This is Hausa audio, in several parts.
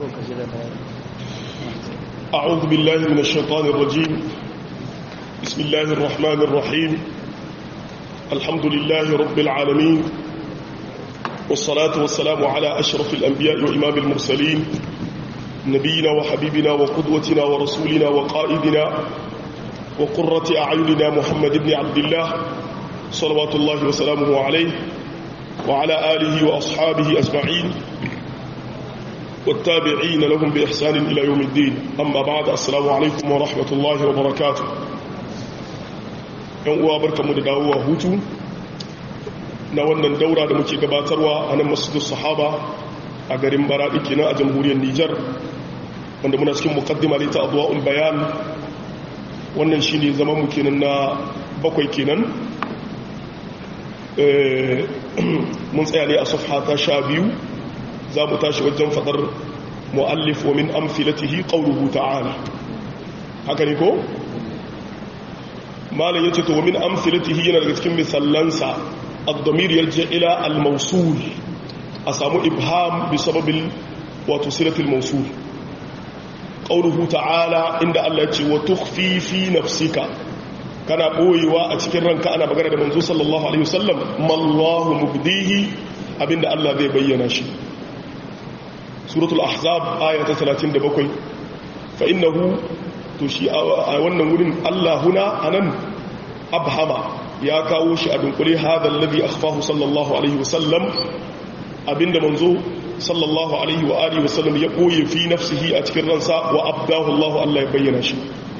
أعوذ بالله من الشيطان الرجيم بسم الله الرحمن الرحيم الحمد لله رب العالمين والصلاة والسلام على أشرف الأنبياء وإمام المرسلين نبينا وحبيبنا وقدوتنا ورسولنا وقائدنا وقرة أعيننا محمد بن عبد الله صلوات الله وسلامه عليه وعلى آله وأصحابه أجمعين والتابعين لهم بإحسان إلى يوم الدين أما بعد السلام عليكم ورحمة الله وبركاته yan uwa barkamu da dawowa hutu na wannan daura da muke gabatarwa a nan masjidin sahaba a garin baradi kenan a jamhuriyar Nijar wanda muna cikin muqaddima ta adwaul bayan wannan shine zaman mu kenan na bakwai kenan mun tsaya ne a safha ta sha biyu za mu tashi wajen fadar mu'allif wa min amfilatihi qawluhu ta'ala haka ne ko malam yace to wa min amfilatihi yana daga cikin misallansa ad-damir yarji ila al-mawsul a samu ibham bi sababil wato silatil mawsul qawluhu ta'ala inda Allah yace wa tukhfi fi nafsika kana boyewa a cikin ranka ana magana da manzo sallallahu alaihi wasallam mallahu mubdihi abinda Allah zai bayyana shi suratul ahzab aya ta 37 fa innahu to shi a wannan wurin Allah huna anan abhama ya kawo shi a dunkule hadha alladhi akhfahu sallallahu alaihi wasallam abinda manzo sallallahu alaihi wa alihi wasallam ya koye fi nafsihi a cikin ransa wa abdahu Allah Allah ya bayyana shi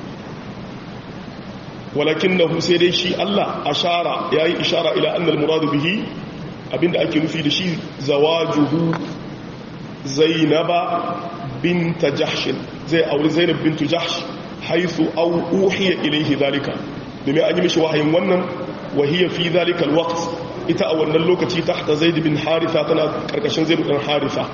walakinahu sai dai shi Allah ashara yayi ishara ila anna al-murad bihi abinda ake nufi da shi zawajuhu zainaba binta jahshin zai auri zainab bintu jahsh haithu au uhiya ilaihi zalika domin an yi mishi wahayin wannan wahiyya fi zalika alwaqt ita a wannan lokaci tahta zaid bin haritha tana karkashin zaid bin haritha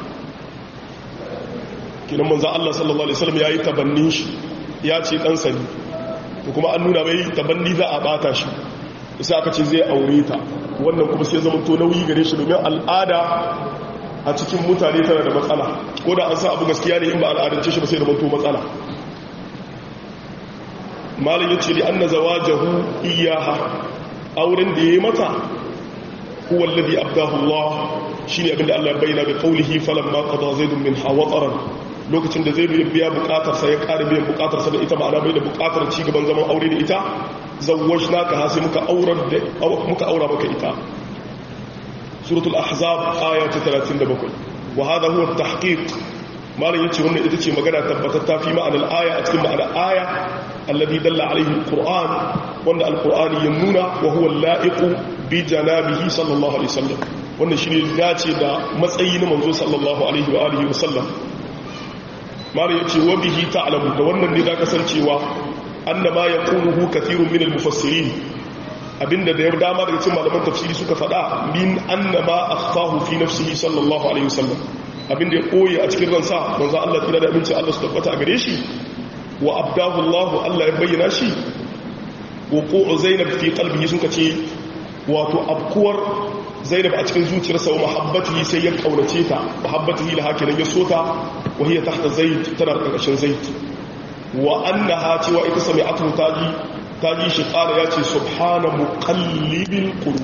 kinan manzo Allah sallallahu alaihi wasallam yayi tabannin shi ya ce dan sani to kuma an nuna mai tabanni za a bata shi sai aka ce zai aure ta wannan kuma sai zama to nauyi gare shi domin al'ada a cikin mutane tana da matsala ko da an sa abu gaskiya ne in ba al'adance shi ba sai da manto matsala malin ya ce li anna zawajahu iyaha auren da yayi mata huwa alladhi abdahu Allah shine abinda Allah ya bayyana bi qawlihi falamma qada zaidun min hawataran lokacin da zaidu ya biya bukatar sa ya ƙara biyan bukatar sa da ita ma'ana bai da bukatar ci gaban zaman aure da ita zawwajnaka ha sai muka aurar da muka aura maka ita suratul ahzab aya ta 37 wa hada huwa at-tahqiq malam yace wannan ita ce magana tabbatatta fi ma'anar aya a cikin ma'anar aya alladhi dalla alayhi al-qur'an wanda al-qur'ani ya nuna wa huwa al-la'iqu bi janabihi sallallahu alaihi wasallam wannan shine dace da matsayi na manzo sallallahu alaihi wa alihi wasallam malam yace wa bihi ta'lamu da wannan ne da kasancewa annama yaquluhu kathirun min al-mufassirin abinda da ya dama daga cikin malaman tafsiri suka faɗa min annama akhfahu fi nafsihi sallallahu alaihi wasallam abinda ya koyi a cikin ransa manzo Allah tira da abinci Allah su tabbata a gare shi wa abdahu Allah Allah ya bayyana shi wuqu'u Zainab fi qalbihi sun kace wato abkuwar Zainab a cikin zuciyarsa wa mahabbatihi sai ya kaunace ta mahabbatihi la haka ya sota wa hiya tahta Zaid tana karkashin Zaid wa annaha cewa ita sami'atu taji ta ji shi ƙara ya ce subhana muƙallibin ƙuru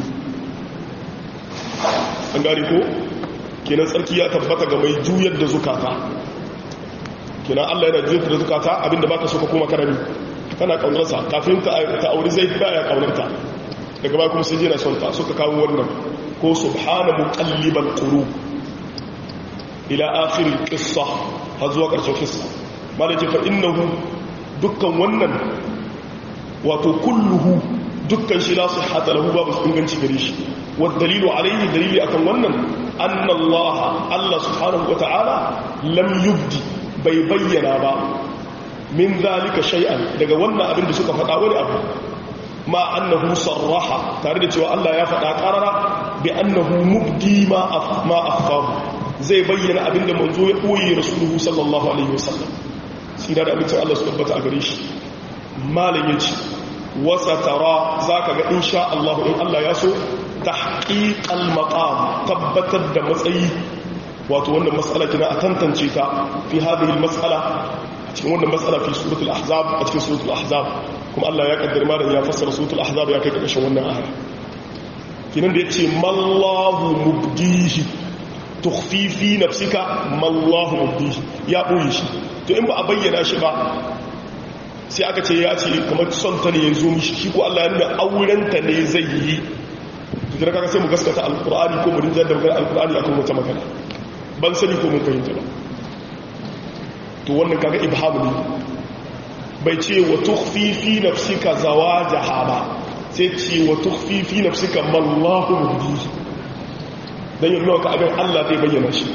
an gari ko kenan tsarki ya tabbata ga mai juyar da zukata kenan allah yana juyar da zukata abinda baka so ka koma karami kana ƙaunarsa kafin ta auri zai ba ya ƙaunarta daga baya kuma sai jina son ta suka kawo wannan ko subhana muƙalliban ƙuru ila akhirin ƙissa har zuwa ƙarshen ƙissa ma da ce fa innahu dukkan wannan wato kulluhu dukkan shi la sihhata lahu babu inganci gare shi wa dalilu alayhi dalili akan wannan anna Allah Allah subhanahu wata'ala lam yubdi bai bayyana ba min zalika shay'an daga wannan abin da suka faɗa wani abu ma annahu sarraha tare da cewa Allah ya faɗa qarara bi annahu mubdi ma ma akhfahu zai bayyana abin da manzo ya koyi rasuluhu sallallahu alaihi wasallam sai da abin Allah su tabbata a gare shi malam ya ce wasa tara za ka ga insha Allah in Allah ya so ta haƙiƙal maƙam tabbatar da matsayi wato wannan mas'ala kina a tantance ta fi hadhihi al-mas'ala a cikin wannan mas'ala fi suratul ahzab a cikin suratul ahzab kuma Allah ya kaddara malam ya fassara suratul ahzab ya kai ƙarshen wannan aya kinan da yace mallahu mubdihi tukhfi fi nafsika mallahu mubdihi ya boye shi to in ba a bayyana shi ba sai aka ce ya ce kamar son ta ne ya zo mishi shi ko Allah ya nuna aurenta ne zai yi to kira kaga sai mu gaskata alqur'ani ko mu rinja da magana alqur'ani akan wata magana ban sani ko mun fahimta ba to wannan kaga ibhamu ne bai ce wa tukhfi fi nafsika zawajaha ba sai ce wa tukhfi fi nafsika mallahu mubdihi dan yin nawa ka abin Allah zai bayyana shi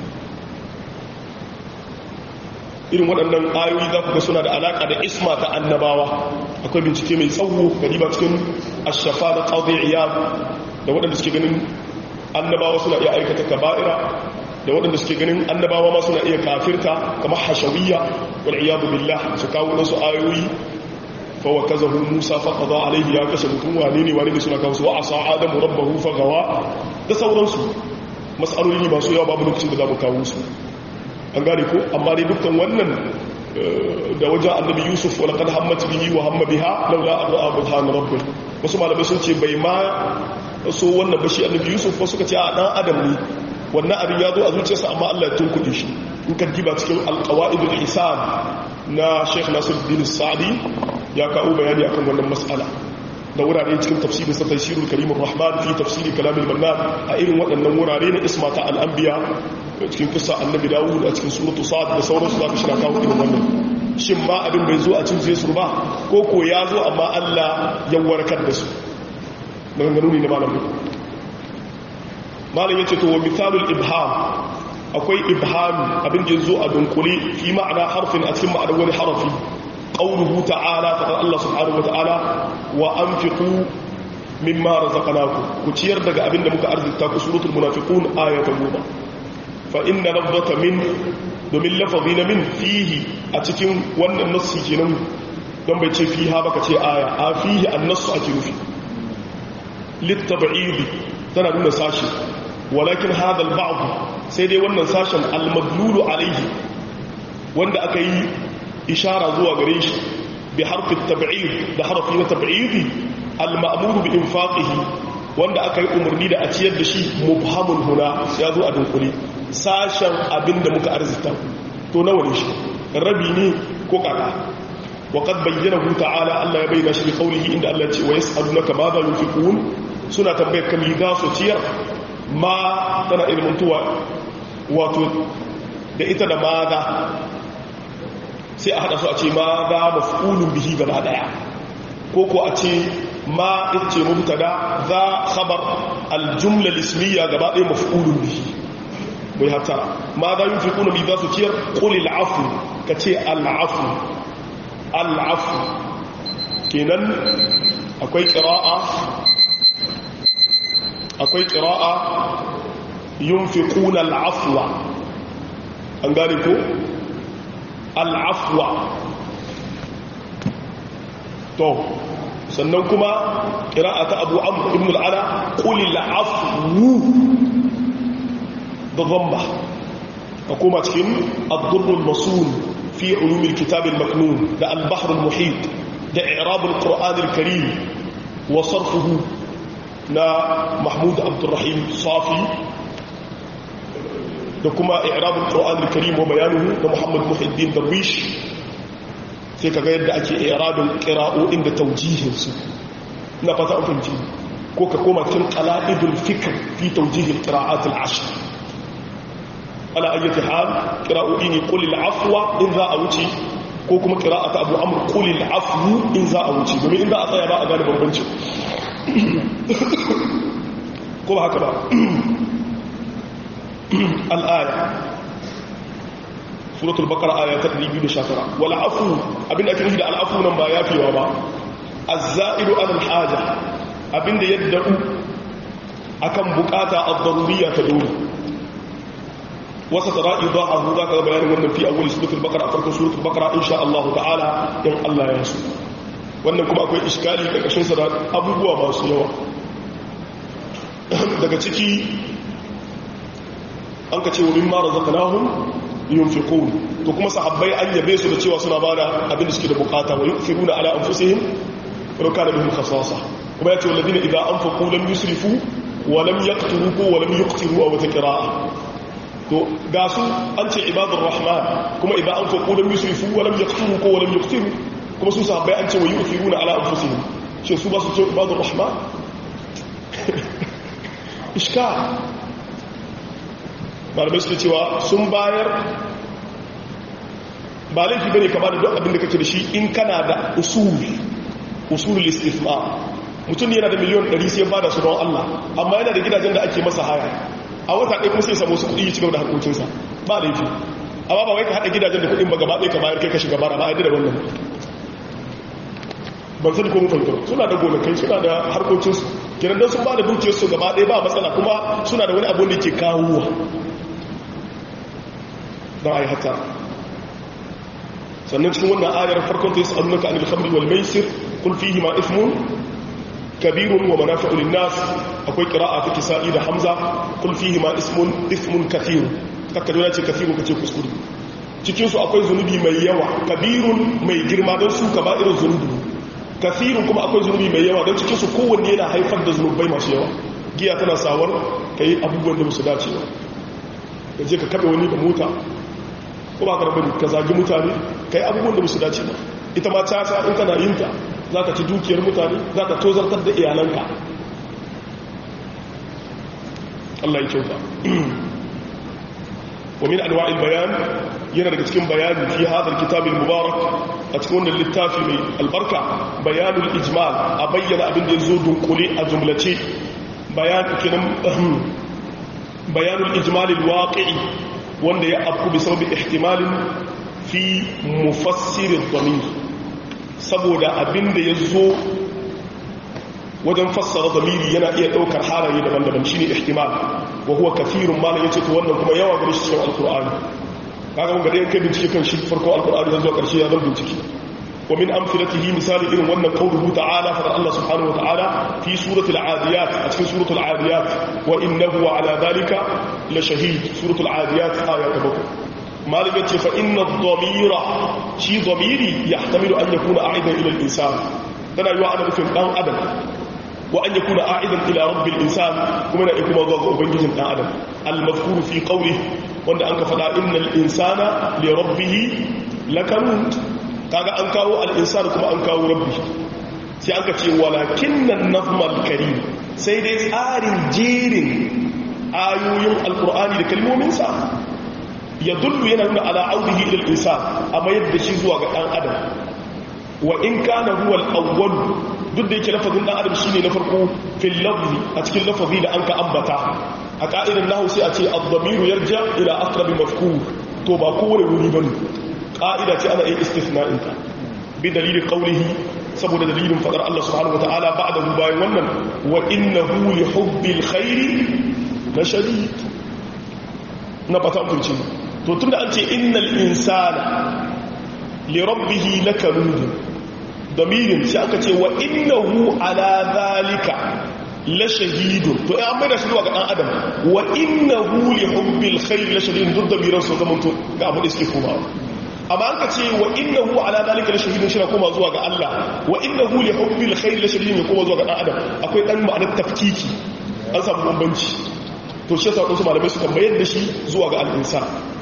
irin waɗannan ayoyi za ku ga suna da alaƙa da isma ta annabawa akwai bincike mai tsawo gari ba cikin ashafa da ƙaudiyya da waɗanda suke ganin annabawa suna iya aikata kaba'ira da waɗanda suke ganin annabawa ma suna iya kafirta kamar hashawiyya wal iyadu billah su kawo wasu ayoyi fa wa kazahu musa fa qada alayhi ya kashe mutum wane ne wane ne suna kawo su wa asa adamu rabbahu fa gawa da sauransu mas'aloli ne masu yawa babu lokacin da za mu kawo su an gane ko amma dai dukkan wannan da wajen annabi yusuf wala kad hammat bihi wa hamma biha laula abu burhan rabbi wasu malamai sun ce bai ma so wannan bashi annabi yusuf wasu suka ce a dan adam ne wannan abin ya zo a zuciyarsa amma Allah ya tunkuɗe shi in ka diba cikin alqawaidul hisan na Sheikh Nasiruddin Sa'di ya kawo bayani akan wannan mas'ala da wurare cikin tafsirin sa tafsirul karimur rahman fi tafsiri kalamil mannan a irin waɗannan wurare na ismata al-anbiya cikin kisa annabi dawud a cikin suratu sa'ad da sauransu za ka shi na kawo irin wannan shin ma abin bai zo a cin zai su ba ko ko ya zo amma allah ya warkar da su maganganu ne na malamin malam ya ce to wa misalul ibham akwai ibham abin da ya zo a dunkule fi ma'ana harfin a cikin ma'anar wani harafi qawluhu ta'ala fa Allah subhanahu wa ta'ala wa anfiqu mimma razaqnakum ku ciyar daga abin da muka arzikta ku suratul munafiqun ayatan goma fa inna lafzata min domin lafazi na min fihi a cikin wannan nassi kenan don bai ce fiha baka ce aya a fihi annasu ake nufi littaba'idi tana nuna sashi walakin hada al sai dai wannan sashen al-madlulu alaihi wanda aka yi ishara zuwa gare shi bi harfin tab'id da harfi na tab'idi al-ma'muru bi infaqihi wanda aka yi umarni da a ciyar da shi mubhamun huna ya zo a dunkule sashen abin da muka arzita to nawa ne shi rabi ne ko kaka wa qad bayyana hu ta'ala Allah ya bayyana shi bi qawlihi inda Allah ya ce wa yas'alunaka ma za yunfiqun suna tambayar kam za su ciyar ma tana ilmantuwa wato da ita da ma za sai a hada su a ce ma za maf'ulun bihi gaba daya ko ko a ce ma ita ce mubtada za khabar aljumla lismiya gaba ɗaya maf'ulun bihi bai hata ma za yi fiƙuna bi za su ciyar ƙuli al'afu ka ce al'afu al'afu kenan akwai ƙira'a akwai ƙira'a yin fiƙuna al'afuwa an gane ko al'afuwa to sannan kuma ƙira'a ta abu amur ibn al'ala ƙuli al'afu da zamba a koma cikin abdurrul masul fi ulumin kitabin maknun da albahrul muhit da irabul qur'anil karim wa sarfuhu na mahmud abdurrahim safi da kuma irabul qur'anil karim wa bayanuhu da muhammad muhiddin darwish sai kaga yadda ake irabin qira'o'in da tawjihinsu na fata an fahimci ko ka koma cikin qala'idul fikr fi tawjihil qira'at al-ashr ala ayyati hal qira'o'i ne qul al-afwa in za a wuce ko kuma qira'ata abu amr qul al-afwu in za a wuce domin in za a tsaya ba a gane bambanci ko ba haka ba al-aya suratul baqara aya ta 219 wal afu abinda ake nufi da al-afu nan ba yafewa ba az-za'idu ala al-haja abinda yadda akan bukata ad-daruriyya ta dole wasa tara idahu za ka bayanin wannan fi awwal suratul baqara a farkon suratul baqara insha Allah ta'ala in Allah ya so wannan kuma akwai iskali karkashin sa da abubuwa masu yawa daga ciki an ka ce wa mimma razaqnahum yunfiqun to kuma sahabbai an yabe su da cewa suna bada abin da suke da bukata wa yusiruna ala anfusihim wa kana bihim khasasa kuma yace walladina idza anfaqu lam yusrifu wa lam yaqturu ko wa lam yuqtiru aw taqra'a to ga su an ce ibadur rahman kuma idza anfaqu lam yusrifu wa lam yaqturu ko wa lam yuqtiru kuma su sahabbai an ce wa yusiruna ala anfusihim shin su ba su ce ibadur rahman iska malamai suke cewa sun bayar ba laifi bane ka bada duk abin da kake da shi in kana da usul usulul istifma mutum yana da miliyon 100 sai bada su don Allah amma yana da gidajen da ake masa haya a wata ɗaya kuma sai samu su kuɗi ya cigaba da harkokinsa ba laifi amma ba wai ka haɗa gidajen da kuɗin ba gaba ɗaya ka bayar kai ka shiga bara ba a yadda da wannan ban sani ko mun fahimta suna da gonakai suna da harkokinsu kiran don sun ba da dukiyarsu gaba ɗaya ba matsala kuma suna da wani abu da ke kawowa don a yi hata sannan cikin wannan ayar farkon ta yi sa'adunaka anil khamri wal maisir kun fihi ma ismun kabirun wa manafi'u linnas akwai qira'a ta kisa'i da hamza kun fihi ma ismun ismun kathirun takkaduna ce kathirun kace kuskure cikin su akwai zunubi mai yawa kabirun mai girma don su kaba'irun zunubi kathirun kuma akwai zunubi mai yawa don cikin su kowanne yana haifar da zunubai masu yawa giya tana sawar kai abubuwan da musu dace ba ka je ka kabe wani da mota ko ba ka rabani ka zagi mutane ka yi abubuwan da musu dace ba ita ma caca in kana yin ta za ka ci dukiyar mutane za ka tozartar da iyalanka Allah ya kyauta wa min anwa'il bayan yana daga cikin bayani fi hadar kitabin mubarak a cikin wannan littafi mai albarka bayanul ijmal a bayyana abin da ya zo dunkule a jumlace bayan kenan bayanul ijmal alwaqi'i wanda ya afku bi sababi ihtimalin fi mufassir ad-damir saboda abin da ya zo wajen fassara zamiri yana iya daukar halaye daban-daban shine ihtimal wa huwa kathirun ma yace to wannan kuma yawa gare shi cikin alqur'ani kaga mun ga dai kai bincike kan shi farko alqur'ani zan zo karshe ya zan bincike wa min amsalatihi misali irin wannan qawluhu ta'ala fa Allah subhanahu wa ta'ala fi surati al-adiyat a cikin surati al-adiyat wa innahu ala dhalika la shahid surati al-adiyat aya ta bakwai malik yace fa inna ad-damira shi damiri yahtamilu an yakuna a'idan ila al-insan tana yiwa ana nufin dan adam wa an yakuna a'idan ila rabbil insan kuma na kuma zuwa ga ubangijin dan adam al-mazkuru fi qawlihi wanda an ka faɗa innal insana li rabbih lakanut kaga an kawo al-insan kuma an kawo rabbi sai an ka ce walakinnan nazmal karim sai dai tsarin jerin ayoyin alqur'ani da kalmominsa ya dullu yana nuna ala audihi ila al-insan amma yadda shi zuwa ga dan adam wa in kana huwa al-awwal duk da yake lafazin dan adam shine na farko fil lafzi a cikin lafazi da an ka ambata a ka'idar nahu sai a ce ad-damiru yarja ila aqrabi mafkur to ba kowane wuri bane ka'ida ce ana yin istithna'in ta bi dalilin qawlihi saboda dalilin fadar Allah subhanahu wataala ba'dahu bayan wannan wa innahu li hubbil khairi la shadid na fata kunci to tunda an ce innal insana li rabbih lakanud damirin sai aka ce wa innahu ala zalika la shahidun to an mai da shi zuwa ga dan adam wa innahu li hubbil khair la shadidun duk damiran su zaman to ga abu da suke komawa amma an ka ce wa innahu ala zalika la shahidun shi na koma zuwa ga Allah wa innahu li hubbil khair la shadidun ya koma zuwa ga dan adam akwai dan ma'anar tafkiki an samu bambanci to shi yasa wasu malamai suka mayar da shi zuwa ga al-insan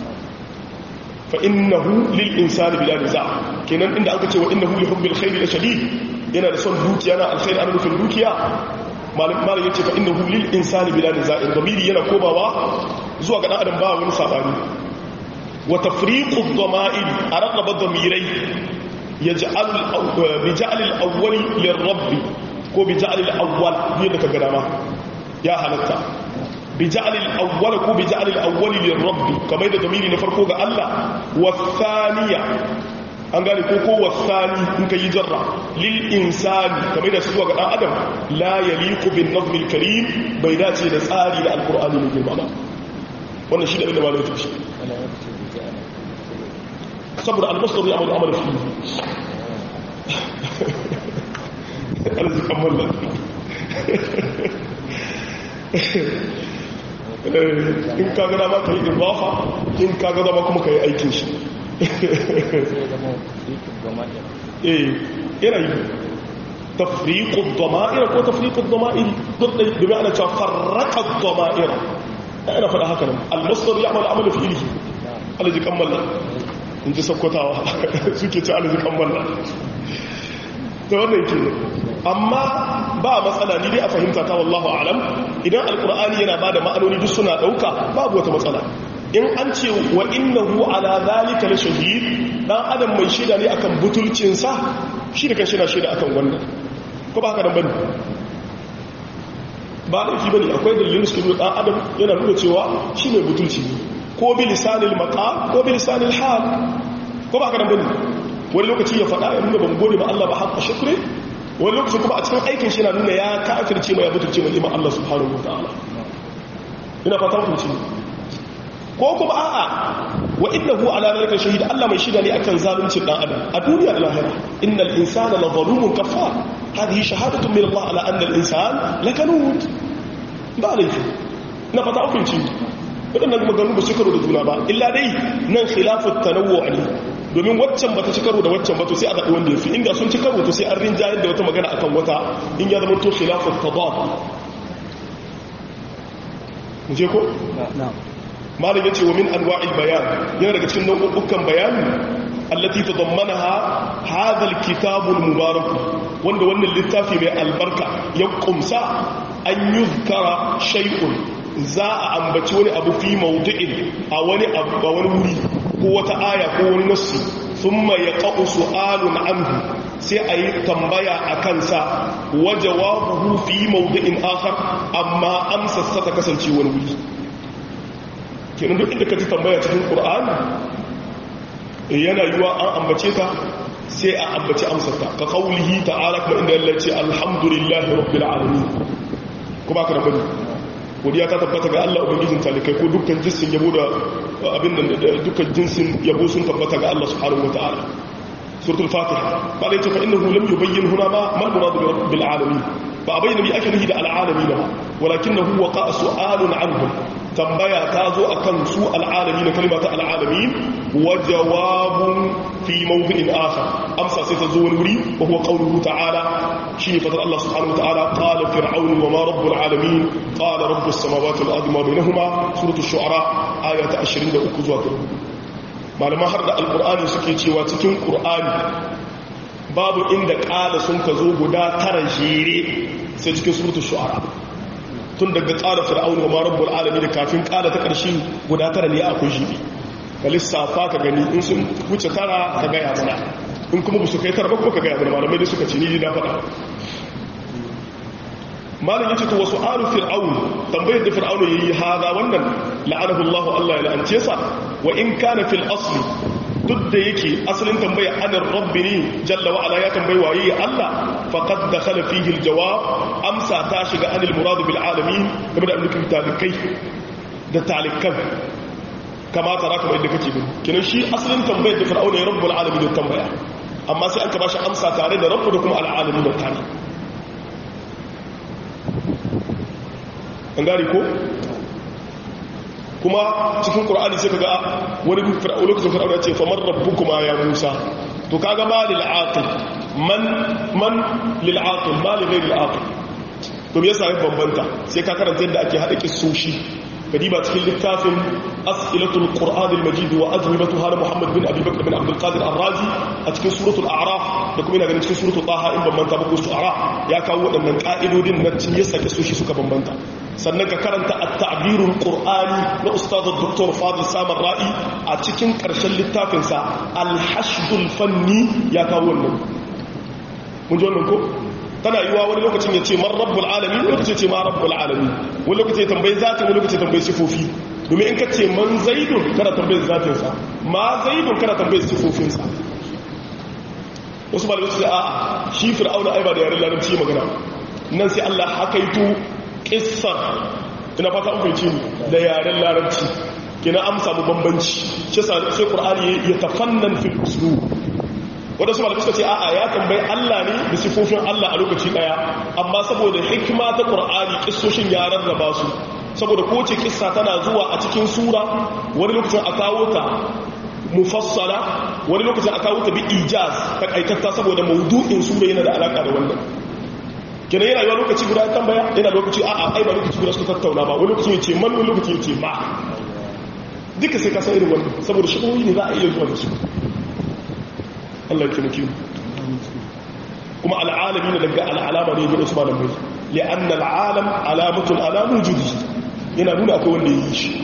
fa innahu lil insani bila niza kenan inda aka ce wa innahu li hubbil khair la shadid yana da son dukiya na alkhair ana nufin dukiya malam malam yace fa innahu lil insani bila niza in damiri yana komawa zuwa ga dan adam ba wani sabani wa tafriqu ad-dama'ir arqaba damirai yaj'al bi ja'l al-awwal lir-rabb ko bi ja'l al-awwal yadda ka gada ma ya halatta bi ja'l al-awwal ko bi ja'l al-awwal lir-rabb kamar da damiri na farko ga Allah wa thaniya an gane ko ko wasani in ka yi jarra lil insani kamar da zuwa ga dan adam la yaliqu bin nazm al-karim bai dace da tsari da al-qur'ani mai girma ba wannan shi da abin da malamin tafi saboda al-masdar ya amal fi arzikin mallan in ka gada ma ka yi ibafa in ka gada ma kuma ka yi aikin shi eh yana yi tafriqud dama'ir ko tafriqud dama'ir duk da bi ma'ana cewa farraqad dama'ir ina faɗa haka nan al-masdar ya'mal amalu fi'lihi alaji kammala in ji sakkwatawa suke ci alaji kammala ta wannan ke amma ba matsala ni dai a fahimta ta wallahu alam idan alkur'ani yana ba da ma'anoni duk suna ɗauka babu wata matsala in an ce wa innahu ala zalika la shahid dan adam mai shaida ne akan butulcinsa shi da kan shi na shaida akan wannan ko ba haka nan bane ba laifi bane akwai dalilin su dan adam yana nuna cewa shi mai butulci ne ko bi lisanil maqam ko bi lisanil hal ko ba haka nan bane wani lokaci ya faɗa ya nuna ban gode ma Allah ba haƙa shukri wani lokaci kuma a cikin aikin shi na nuna ya kafirce mai abuturce mai iman Allah subhanahu wa ta'ala ina fata mutunci ko kuma a'a wa innahu ala zalika shahid Allah mai shida ne akan zaluncin dan adam a duniya da lahira innal insana la zalumun kafar hadhihi shahadatu min Allah ala anna al insan lakanud ba laifi ina fata mutunci wadannan maganganu ba su karo da juna ba illa dai nan khilafut tanawwu ne domin waccan bata ci karo da waccan ba to sai a zaɓi wanda ya fi inda sun ci karo to sai an rinjayar da wata magana akan wata in ya zama to khilafin tadad mu je ko malam yace wa min anwa'il bayan yana daga cikin nau'ukan bayani allati tadammanaha hadha alkitab almubarak wanda wannan littafi mai albarka ya kumsa an yuzkara shay'un za a ambaci wani abu fi mawdu'in a wani abu a wani wuri ko wata aya ko wani nassi thumma yaqa'u su'alun anhu sai a yi tambaya a kansa wa jawabuhu fi mawdu'in akhar amma amsa sa ta kasance wani wuri kenan duk inda ka ji tambaya cikin qur'ani yana yiwa an ambace ta sai a ambaci amsar ta ka qaulihi ta'ala kuma inda Allah ya ce alhamdulillahi rabbil alamin kuma ka rabbani godiya ta tabbata ga Allah ubangijin talikai ko dukkan jinsin yabo da abin da dukkan jinsin yabo sun tabbata ga Allah subhanahu wataala suratul fatiha ba da yace fa innahu lam yubayyin huna ma ma murad bil alamin ba bayyana bi akalihi da al alamin ba walakinahu waqa su'alun anhum tambaya ta zo akan su al alamin kalimata al alamin wa jawabun fi mawdi'in akhar amsa sai ta zo wani wuri wa huwa qawluhu ta'ala shine fadar Allah subhanahu wa ta'ala qala fir'aun wa ma rabbul alamin qala rabbus samawati wal ardi ma bainahuma suratul shu'ara ayata 23 zuwa 4 malaman har da alqur'ani suke cewa cikin qur'ani babu inda qala sun ka zo guda tara jere sai cikin suratul shu'ara tun daga qala fir'aun wa ma rabbul alamin kafin qala ta karshe guda tara ne akwai jibi ka lissafa ka gani in sun wuce tara ka gaya mana in kuma ba su kai tara ba kuma ka gaya mana malamai da suka ce ni na faɗa malam yace to wasu alu fir'aun tambayar da fir'aun yayi hada wannan la'anahu Allah Allah ya la'ance sa wa in kana fil asli duk da yake asalin tambaya anar rabbi ne jalla wa ala ya tambayi waye Allah faqad dakhala fihi al jawab amsa ta shiga anil murad bil alamin game da annabi talikai da talikan kama tara kamar yadda kake bin kinan shi asalin tambayar da fir'auna ya rabbul alamin da tambaya amma sai an ka bashi amsa tare da rabbu da kuma al alamin da tare an gari ko kuma cikin qur'ani sai kaga wani fir'auna lokacin fir'auna ce famar rabbukuma ya musa to kaga ma lil aqil man man lil aqil ma li ghayr al aqil to me yasa ya bambanta sai ka karanta yadda ake hada kissoshi kadiba cikin littafin as'ilatul qur'an al-majid wa azmibatuha na muhammad bin abi bakr bin abdul qadir ar-razi a cikin suratul a'raf da kuma ina ganin cikin suratul taha in bambanta ba ko su'ara ya kawo waɗannan ka'idodin na cin yasa ke soshi suka bambanta sannan ka karanta at-ta'birul qur'ani na ustad dr fadil samar ra'i a cikin karshen littafin sa al-hashdul fanni ya kawo wannan mun ji wannan ko tana yiwa wani lokacin ya ce man rabbul alamin lokacin ce ma rabbul alamin wani lokacin ya tambayi zatin wani lokacin ya tambayi sifofi domin in ka ce man zaidun kana tambayi zatinsa ma zaidun kana tambayi sifofinsa wasu malamai su ce a shi fir'auna ai ba da yaren larabci magana nan sai Allah hakaito kissar ina fata an fahimci ni da yaren larabci kina amsa mu bambanci shi sai qur'ani ya tafannan fil uslub wadansu malamai suka ce a'a ya tambayi Allah ne da sifofin Allah a lokaci daya amma saboda hikima ta Qur'ani kissoshin ya rarraba su saboda kowace kissa tana zuwa a cikin sura wani lokacin a kawo ta mufassala wani lokacin a kawo ta bi ijaz takaitatta saboda maudu'in sura yana da alaka da wannan kenan yana yiwa lokaci guda tambaya yana lokaci a a ai ba lokaci guda suka tattauna ba wani lokaci ya ce man wani lokaci ya ce ma duka sai ka san irin wannan saboda shi ne za a iya zuwa da su Allah ya taimake mu kuma al'alami ne daga al'alama ne ga Usman bin li'an al'alam alamatul alamu judi yana nuna akwai wanda yi shi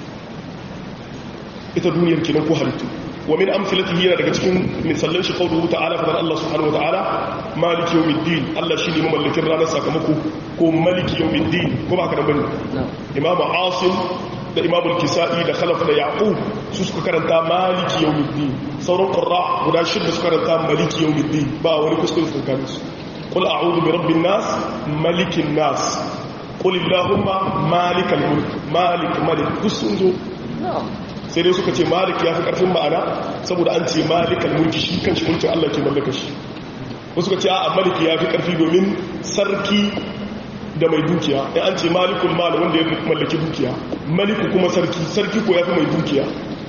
ita duniyar kenan ko halittu wa min amsalatihi yana daga cikin misallan shi qawluhu ta'ala fa Allah subhanahu wa ta'ala maliki yawmiddin Allah shine mamallakin ranar sakamako ko maliki yawmiddin ko ba ka da bane imam asim da imam al-kisa'i da khalaf da yaqub su suka karanta maliki yawmiddin sauran qurra guda shida suka karanta maliki yawmiddin ba wani kuskure tsakanin su qul a'udhu bi rabbin nas malikin nas qul allahumma malikal mulk malik malik dusunzo sai dai suka ce malik ya fi karfin ma'ana saboda an ce malikal mulki shi kanshi mulkin Allah ke mallaka shi wasu suka ce a maliki ya fi karfi domin sarki da mai dukiya ya an ce malikul mal wanda ya mallaki dukiya maliku kuma sarki sarki ko ya fi mai dukiya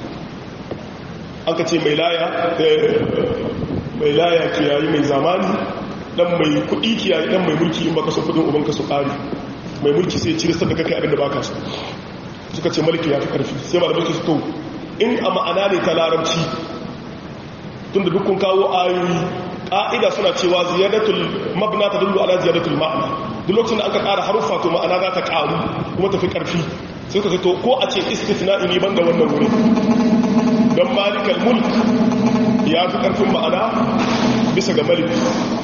an ka ce mai laya mai laya kiyayi mai zamani dan mai kudi kiyayi dan mai mulki in baka so kudin ubanka su kare mai mulki sai cire sadaka kai abinda baka so suka ce maliki ya fi karfi sai malamai su to in a ma'ana ne ta larabci tunda dukkan kawo ayoyi ƙa'ida suna cewa ziyadatul mabna ta dullu ala ziyadatul ma'ana duk lokacin da aka ƙara haruffa to ma'ana za ta ƙaru kuma tafi ƙarfi sai ka to ko a ce istifna'i ne banda wannan wuri don malikal mulk ya fi ƙarfin ma'ana bisa ga malik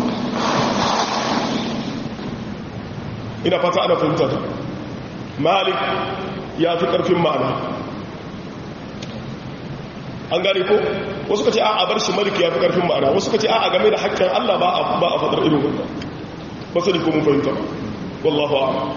ina fata ana fahimta ta malik ya fi ƙarfin ma'ana an gane ko wasu ka ce a bar shi maliki ya fi karfin ma'ana wasu ka ce a game da haƙƙin Allah ba a faɗar irin wannan ba sani ko mun fahimta wallahu a'lam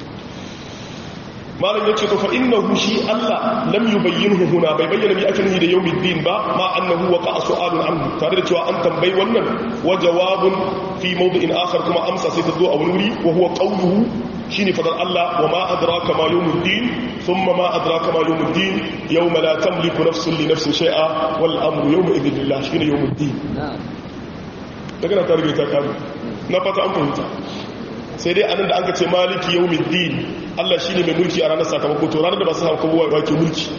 malam yace to fa innahu shi Allah lam yubayyinhu huna bai bayyana bi akin da yawmiddin ba ma annahu waqa su'alun anhu tare da cewa an tambayi wannan wa jawabun fi mawdi'in akhar kuma amsa sai ta zo a wuri wa huwa qawluhu shine fadar Allah wa ma adraka ma yawmuddin thumma ma adraka ma yawmuddin yawma la tamliku nafsun li nafsin shay'a wal amru yawma idhin lillah shine yawmuddin daga na tarbe ta kamu na fata an fahimta sai dai anan da an ka ce maliki yawmuddin Allah shine mai mulki a ranar sakamako to ranar da ba su haka kowa ba ke mulki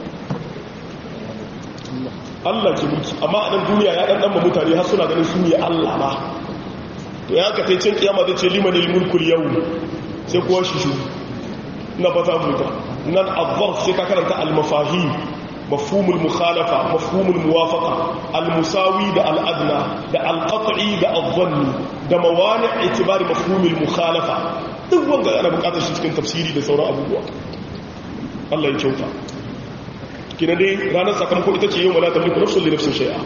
Allah ke mulki amma a nan duniya ya dan mutane har suna ganin su ne Allah ba to ya ka tai cin kiyama zai ce limanil mulkul yawm sai kuwa shi shi na fata buta nan azzarf sai ka karanta al-mafahim mafhumul mukhalafa mafhumul muwafaqa al-musawi da al-adna da al-qat'i da al-dhanni da mawani' itibari mafhumul mukhalafa duk wanda ana bukatar shi cikin tafsiri da sauran abubuwa Allah ya kyauta kina dai ranar sakamako ita ce yau mala tamliku nafsun li nafsin shay'a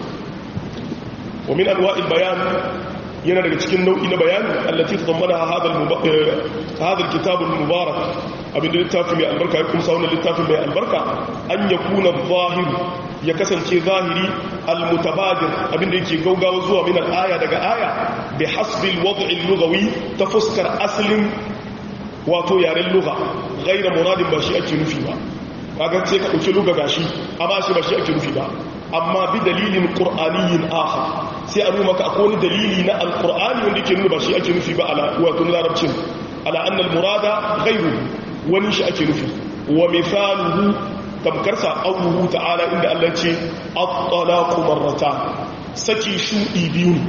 wa min anwa'il bayan yana daga cikin nau'i na bayani allati tadammana hadha hadha alkitab almubarak abin da littafin mai albarka ya kumsa wannan littafin mai albarka an yakuna zahir ya kasance zahiri almutabadir abin da yake gaugawa zuwa min alaya daga aya bi hasbi alwad' allughawi ta fuskar aslin wato yaren lugha ghayra muradin ba shi ake nufi ba kaga sai ka dauki lugha gashi amma shi ba shi ake nufi ba amma bi dalilin qur'aniyyin akhar sai a nuna maka akwai wani dalili na alqur'ani wanda yake nuna ba shi ake nufi ba ala wato larabcin ala anna almurada ghayru wani shi ake nufi wa mithaluhu tamkarsa qawluhu ta'ala inda Allah ce at-talaqu marratan saki shudi biyu ne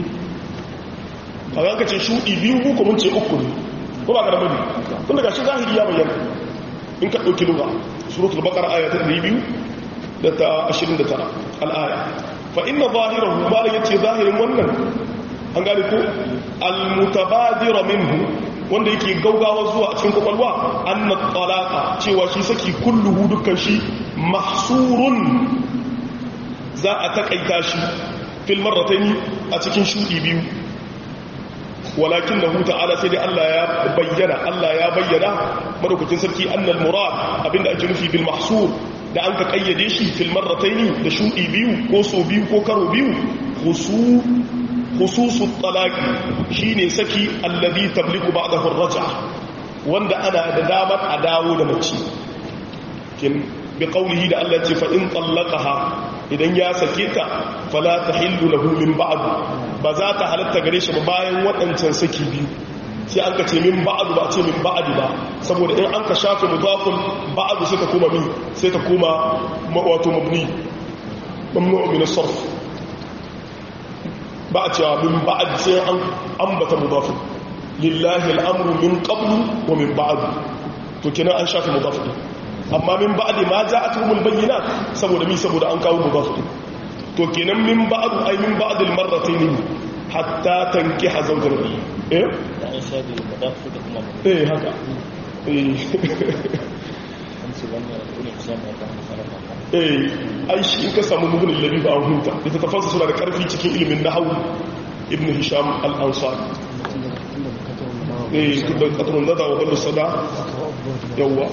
kaga ka ce shudi biyu ko mun ce uku ne ko ba ka da bane tun daga shi zahiri ya bayyana in ka dauki lugha suratul baqara ayat 200 da ta 29 al'aya fa inna zahirahu malam yace zahirin wannan an gane ko al-mutabadira minhu wanda yake gaugawa zuwa cikin kwakwalwa anna talaqa cewa shi saki kulluhu dukkan shi mahsurun za a takaita shi fil marrataini a cikin shudi biyu walakin lahu ta'ala sai dai Allah ya bayyana Allah ya bayyana madaukakin sarki annal murad abinda ake nufi bil mahsur da an ka kayyade shi fil marrataini da shudi biyu ko so biyu ko karo biyu khusu khususu talaqi shine saki alladhi tabliqu ba'dahu ar-raj'a wanda ana da damar a dawo da mace kin bi qawlihi da Allah ce fa in tallaqaha idan ya sake ta fala tahillu lahu min ba'd ba za ta halatta gare shi ba bayan waɗancan saki biyu sai an ka ce min ba'd ba ce min ba'd ba saboda in an ka shafe mudafun ba'd sai ta koma min sai ta koma wato mabni mamnu min as-sarf ba a cewa min ba'd sai an ambata mudafun lillahi al'amru min qablu wa min ba'd to kenan an shafe mudafun amma min ba'di ma ja'atuhumul bayyinat saboda mi saboda an kawo mudaf to kenan min ba'du ay min ba'd al marratayn hatta tankiha zawjan eh da an shabi mudaf da kuma eh haka eh an ce wannan ne kusan da kan sarrafa eh ai shi in ka samu mugun labi ba an hunta ita tafassa suna da karfi cikin ilimin nahwu ibn hisham al-ansari eh da katrun nada wa ballu sada yawa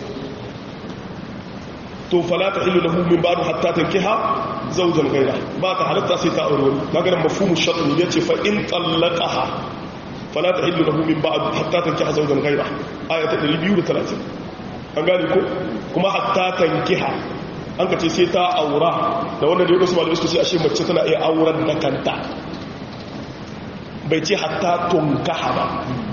to fala ta ilu lahu min ba'du hatta tankiha zawjan ghayra ba ta halatta sai ta aure wani maganar mafhumu shart ne yace fa in tallaqaha fala ta ilu lahu min ba'du hatta tankiha zawjan ghayra aya ta 230 an gane ko kuma hatta tankiha an ka ce sai ta aura da wanda da wasu malamai suka ce ashe mace tana iya auren da kanta bai ce hatta tunkaha ba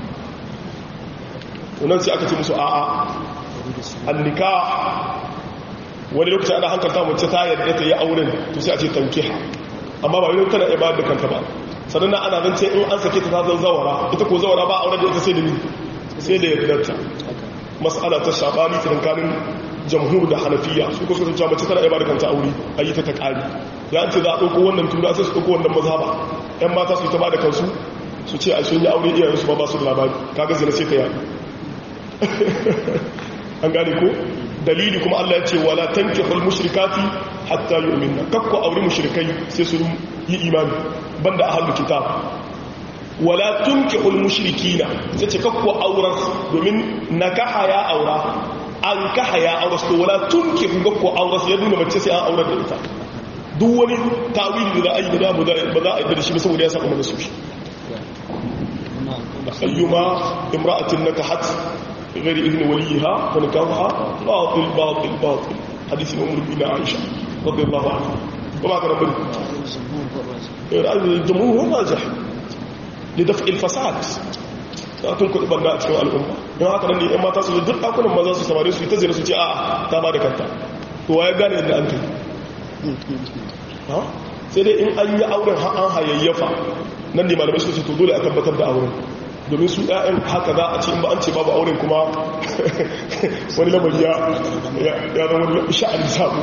to nan sai aka ce musu a'a annika wani lokaci ana hankalta mace ta yadda ta yi auren to sai a ce tankiha amma ba yau tana ibada da kanta ba sannan ana zan ce in an sake ta ta zan zawara ita ko zawara ba auren da ita sai da ni sai da yardarta mas'ala ta shabani tsakanin jamhur da hanafiya su ko sun ce mace tana ibada kanta aure a yi ta ta kari ya ce za a ɗauko wannan tura sai su ɗauko wannan mazhaba yan mata su yi ta ba da kansu su ce a sun yi aure iyayensu ba ba su da labari kaga zina sai ta yi an gane ko dalili kuma Allah ya ce wala tankihul mushrikati hatta yu'minna kakku aure mushrikai sai sun yi imani banda ahlul kitab wala tunkihul mushrikina sai ce kakku aurar domin nakaha ya aura an kaha ya aura to wala tunkihu kakku aurar ya nuna mace sai an aurar da ita duk wani tawili da ayi da ba za a yi da shi saboda ya saka mana su shi ayyuma imra'atin nakahat غير إذن وليها فنكاحها باطل باطل باطل حديث أم بنا عائشة رضي الله عنها وما كان من الجمهور هو الراجح لدفع الفساد ta tun kuɗi banda a cikin al'umma don haka nan ne ‘yan mata su duk ɗakunan maza su samari su yi ta zira su ce a ta ba da kanta to wa ya gane yadda an kai sai dai in an yi auren an hayayyafa nan ne malamai su ce to dole a tabbatar da auren domin su ɗayan haka za a ce in ba an ce babu auren kuma wani lamari ya zama wani sha'ani samu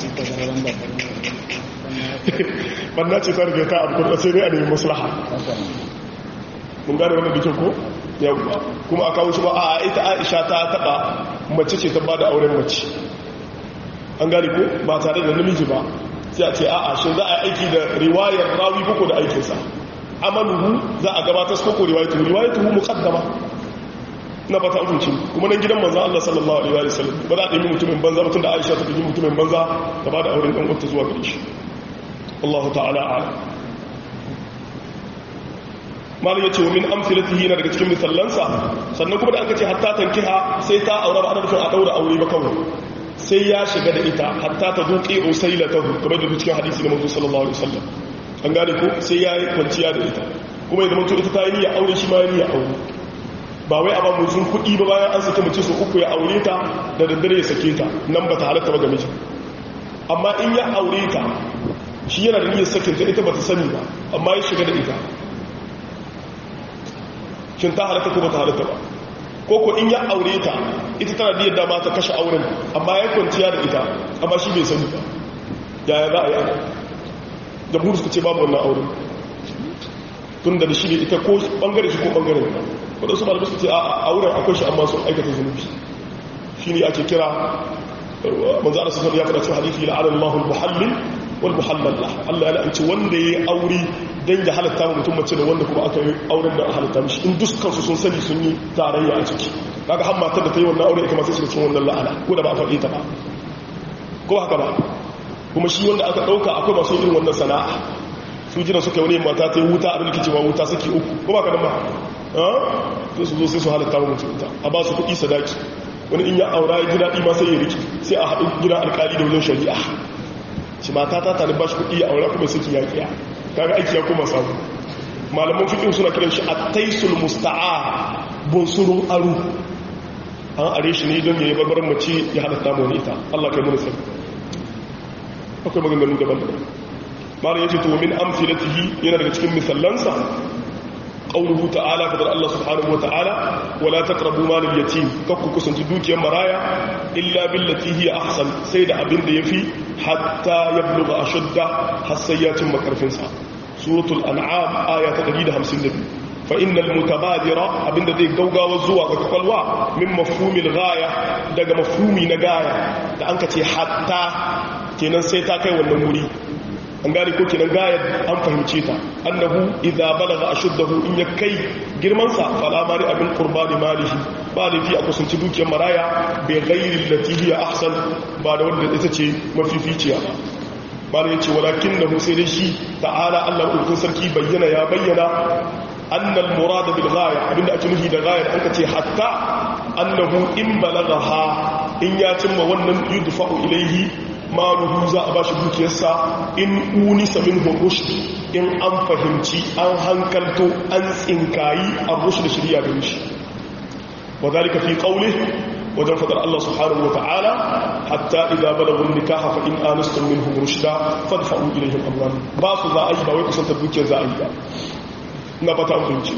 banna ce ta rage ta abu kuma sai dai a nemi maslaha mun gane wannan bikin ko yawwa kuma a kawo shi ba a ita aisha ta taba mace ce ta ba da auren mace an gane ko ba tare da namiji ba sai a ce a'a shi za a yi aiki da riwayar rawi koko da aikinsa amaluhu za a gabatar su koko riwayatuhu riwayatuhu muqaddama na fata hukunci kuma nan gidan manzo Allah sallallahu alaihi wa sallam ba za a yi mutumin banza mutum da Aisha ta yi mutumin banza ta ba da auren dan uwarta zuwa gare shi Allah ta'ala a'lam malin yace min amsalatihi na daga cikin misallansa sannan kuma da aka ce hatta tankiha sai ta aure ba ana nufin a daura aure ba kawai sai ya shiga da ita hatta ta duqi usailatahu kamar da cikin hadisi na manzo sallallahu alaihi wasallam an gane ko sai ya yi kwanciya da ita kuma idan mutum ita ta yi niyya aure shi ma ya niyya aure ba wai a ba mutum kuɗi ba bayan an sake mace su uku ya aure ta da daddare ya sake ta nan ba ta halatta ba ga miji amma in ya aure ta shi yana da niyyar sakin ta ita ba ta sani ba amma ya shiga da ita shin ta halatta ko ba ta halatta ba ko ko in ya aure ta ita tana da yadda ma ta kashe auren amma ya kwanciya da ita amma shi bai sani ba yaya za a yi ana jamhur suka ce babu wannan auren tun da shi ne ita ko bangare shi ko bangaren ta wadda su malamai suka ce a auren akwai shi amma sun aikata zunubi shi ne ake kira manzo Allah sallallahu ya faɗa cikin hadisi la alal mahul muhallil wal muhallal lah Allah ya la'anci wanda yayi aure dan ya halatta mu mutum mace da wanda kuma aka yi auren da halatta mishi in dukkan su sun sani sun yi tarayya a ciki kaga har matar da ta yi wannan aure ita ma sai su cikin wannan la'ana ko da ba a faɗi ta ba ko haka ba kuma shi wanda aka ɗauka akwai masu irin wannan sana'a su jina suka wani mata ta yi wuta a rikici cewa wuta suke uku ko ba ka nan ba to su zo sai su halatta wa mutum ita a ba su kuɗi sadaki wani in ya aura ya ji daɗi ma sai ya riki sai a haɗu gidan alƙali da wajen shari'a shi mata ta tare ba shi kuɗi ya aura kuma suke yaƙiya kaga aiki ya koma samu malaman fikin suna kiran shi a taisul musta'a bunsurun aru an are shi ne don ya yi barbaran mace ya halatta mu wani ita Allah kai mun sai akwai maganganu daban-daban malam yace to min amsalatihi yana daga cikin misallansa qawluhu ta'ala fadar Allah subhanahu wa ta'ala wala taqrabu mal al-yatim kakku kusanci dukiyar maraya illa billati hiya ahsan sai da abin da yafi hatta yablugha ashudda har sai ya cimma karfin sa suratul an'am aya ta 152 fa innal mutabadira abinda zai gaugawa zuwa ga kwakwalwa min mafhumil ghaya daga mafhumi na gaya da an ka ce hatta kenan sai ta kai wannan wuri an gane ko kenan gaya an fahimce ta annahu idza balagha ashuddahu in ya kai girman sa fala mari abin qurbani malihi ba da fi a kusanci dukiyar maraya bai ghairi allati hiya ahsan ba da wanda ita ce mafificiya ba bala yace walakin nahu sai dai shi ta'ala Allah ukun sarki bayyana ya bayyana annal murad bil ghaya abinda ake nufi da ghaya an kace hatta annahu in balagha in ya cimma wannan yudfa'u ilayhi maluhu za a bashi dukiyarsa in unisa minhu rushd in an fahimci an hankalto an tsinkayi a rushd shirya da shi وذلك في قوله وجن فضل الله سبحانه وتعالى حتى إذا بلغوا النكاح فإن آنستم منهم رشدا فادفعوا إليهم أموالهم باسو ذا أي باوي كسنت دوكيا ذا أي نبتا أمريكي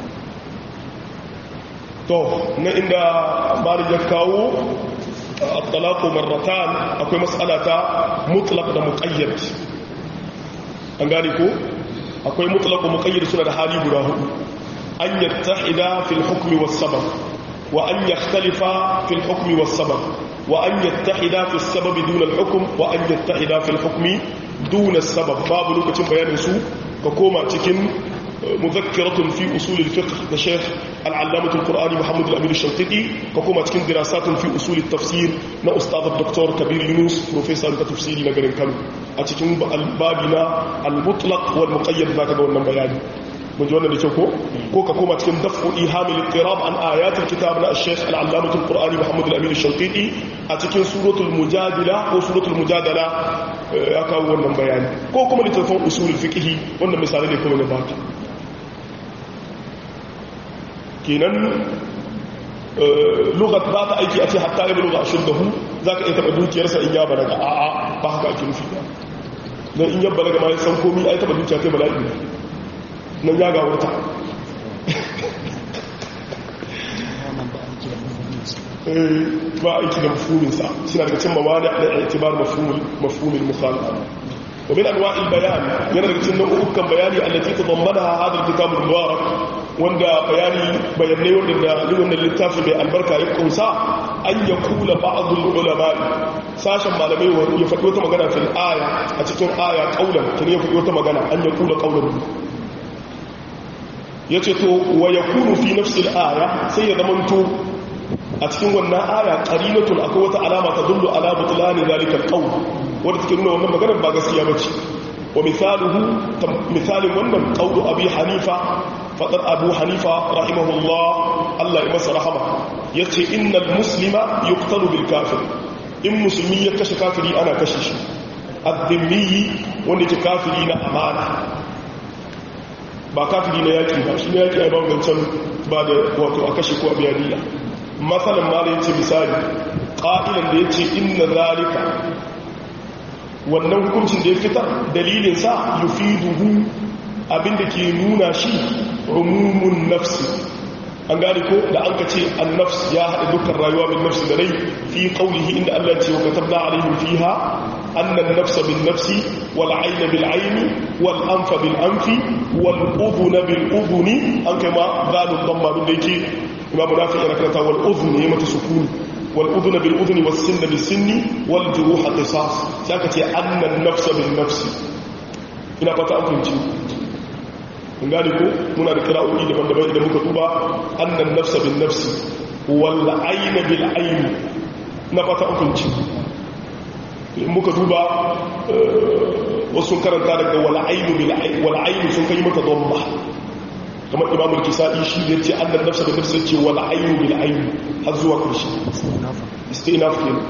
to na inda bari ya kawo at-talaqu marratan akwai mas'ala ta mutlaq da muqayyad an gane ko akwai mutlaq da muqayyad suna da hali guda hudu an yattahida fil hukmi was sabab وأن يختلف في الحكم والسبب وأن يتحد في السبب دون الحكم وأن يتحد في الحكم دون السبب باب لوكتين بيان سو ككوما تكن مذكرة في أصول الفقه لشيخ العلامة القرآني محمد الأمين الشنقيطي ككوما تكن دراسات في أصول التفسير لأستاذ الدكتور كبير يونس بروفيسور كتفسيري نغرين كانوا أتكن البابنا المطلق والمقيد ذاك دون بياني mun ji wannan da kyau ko ko ka koma cikin dafu ihamil ittirab an ayatul kitab na al-shaykh al-allamah al-qur'ani muhammad al-amin al-shanqiti a cikin suratul mujadila ko suratul mujadala ya kawo wannan bayani ko kuma littafin usulul fiqh wannan misali ne kuma na baki kenan lugat ba ta aiki a ce hatta ya buluga ashuddahu zaka iya taba dukiyarsa in ya balaga a'a ba haka ake nufi ba dan in ya balaga ma ya san komai ai taba dukiya kai bala'i ne nan ya ga wuta ba aiki da mafuminsa suna daga cin mawa da itibar mafumin mukhalafa wa min anwa'il bayan yana daga cikin nau'ukan bayani allati tadammanaha hadha al-kitab al-mubarak wanda bayani bayanai wanda da wannan littafin mai albarka ya kunsa an ya kula ba'd al-ulama sashen malamai ya faɗi wata magana fil aya a cikin aya kaulan kine ya faɗi wata magana an ya kula kaulan ya ce to wa ya kunu fi nafsil aya sai ya zamanto a cikin wannan aya qarinatun akwai wata alama ta dullu ala butlani zalika alqawl wanda take nuna wannan maganar ba gaskiya bace wa misaluhu misalin wannan qawlu abi hanifa fadar abu hanifa rahimahullah Allah ya masa rahama yace innal muslima yuqtalu bil kafir in musulmi ya kashe kafiri ana kashe shi ad-dhimmi wanda ke kafiri na amana ba kafiri na yaki ba shi na yaki a bangancen ba da wato a kashe ko a biyaniya matsalan ma da ya ce misali ƙa'ilan da ya ce inna zalika wannan hukuncin da ya fitar dalilinsa yufi duhu abinda ke nuna shi rumumun nafsi an gane ko da an ka ce an nafs ya haɗa dukkan rayuwa bin nafsi da rai fi ƙaunihi inda allah ce wa katabna alaihim fiha annan nafsa bin nafsi wal aina bil aini wal anfa bil anfi wal udhuna bil udhuni an kai ma zalun damma duk da yake imamu nafi yana karanta wal udhuni ya mata sukuni wal udhuna bil udhuni was sinna bis sinni wal juruha qisas sai aka ce annan nafsa bin nafsi ina fata an fahimci kun gane ko muna da kira'o'i daban-daban idan muka duba annan nafsa bin nafsi wal aina bil aini na fata an fahimci in muka duba wasu karanta daga wal'ainu sun kai mata domba kamar imam al-kisa'i shi da yace annan nafsa da nafsa yace wal aynu bil ayni har zuwa karshe istinaf kenan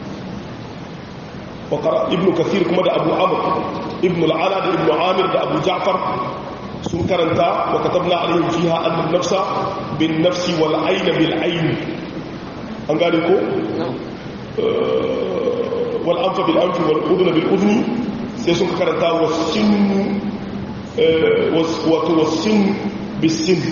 wa qara ibn kathir kuma da abu amr ibn al-ala da ibn amir da abu ja'far sun karanta wa katabna alaihim fiha annan nafsa bin nafsi wal ayna bil ayni an gane ko wal anfa bil anfi wal udhna bil udhni sai sun karanta wasin wato wasin bisin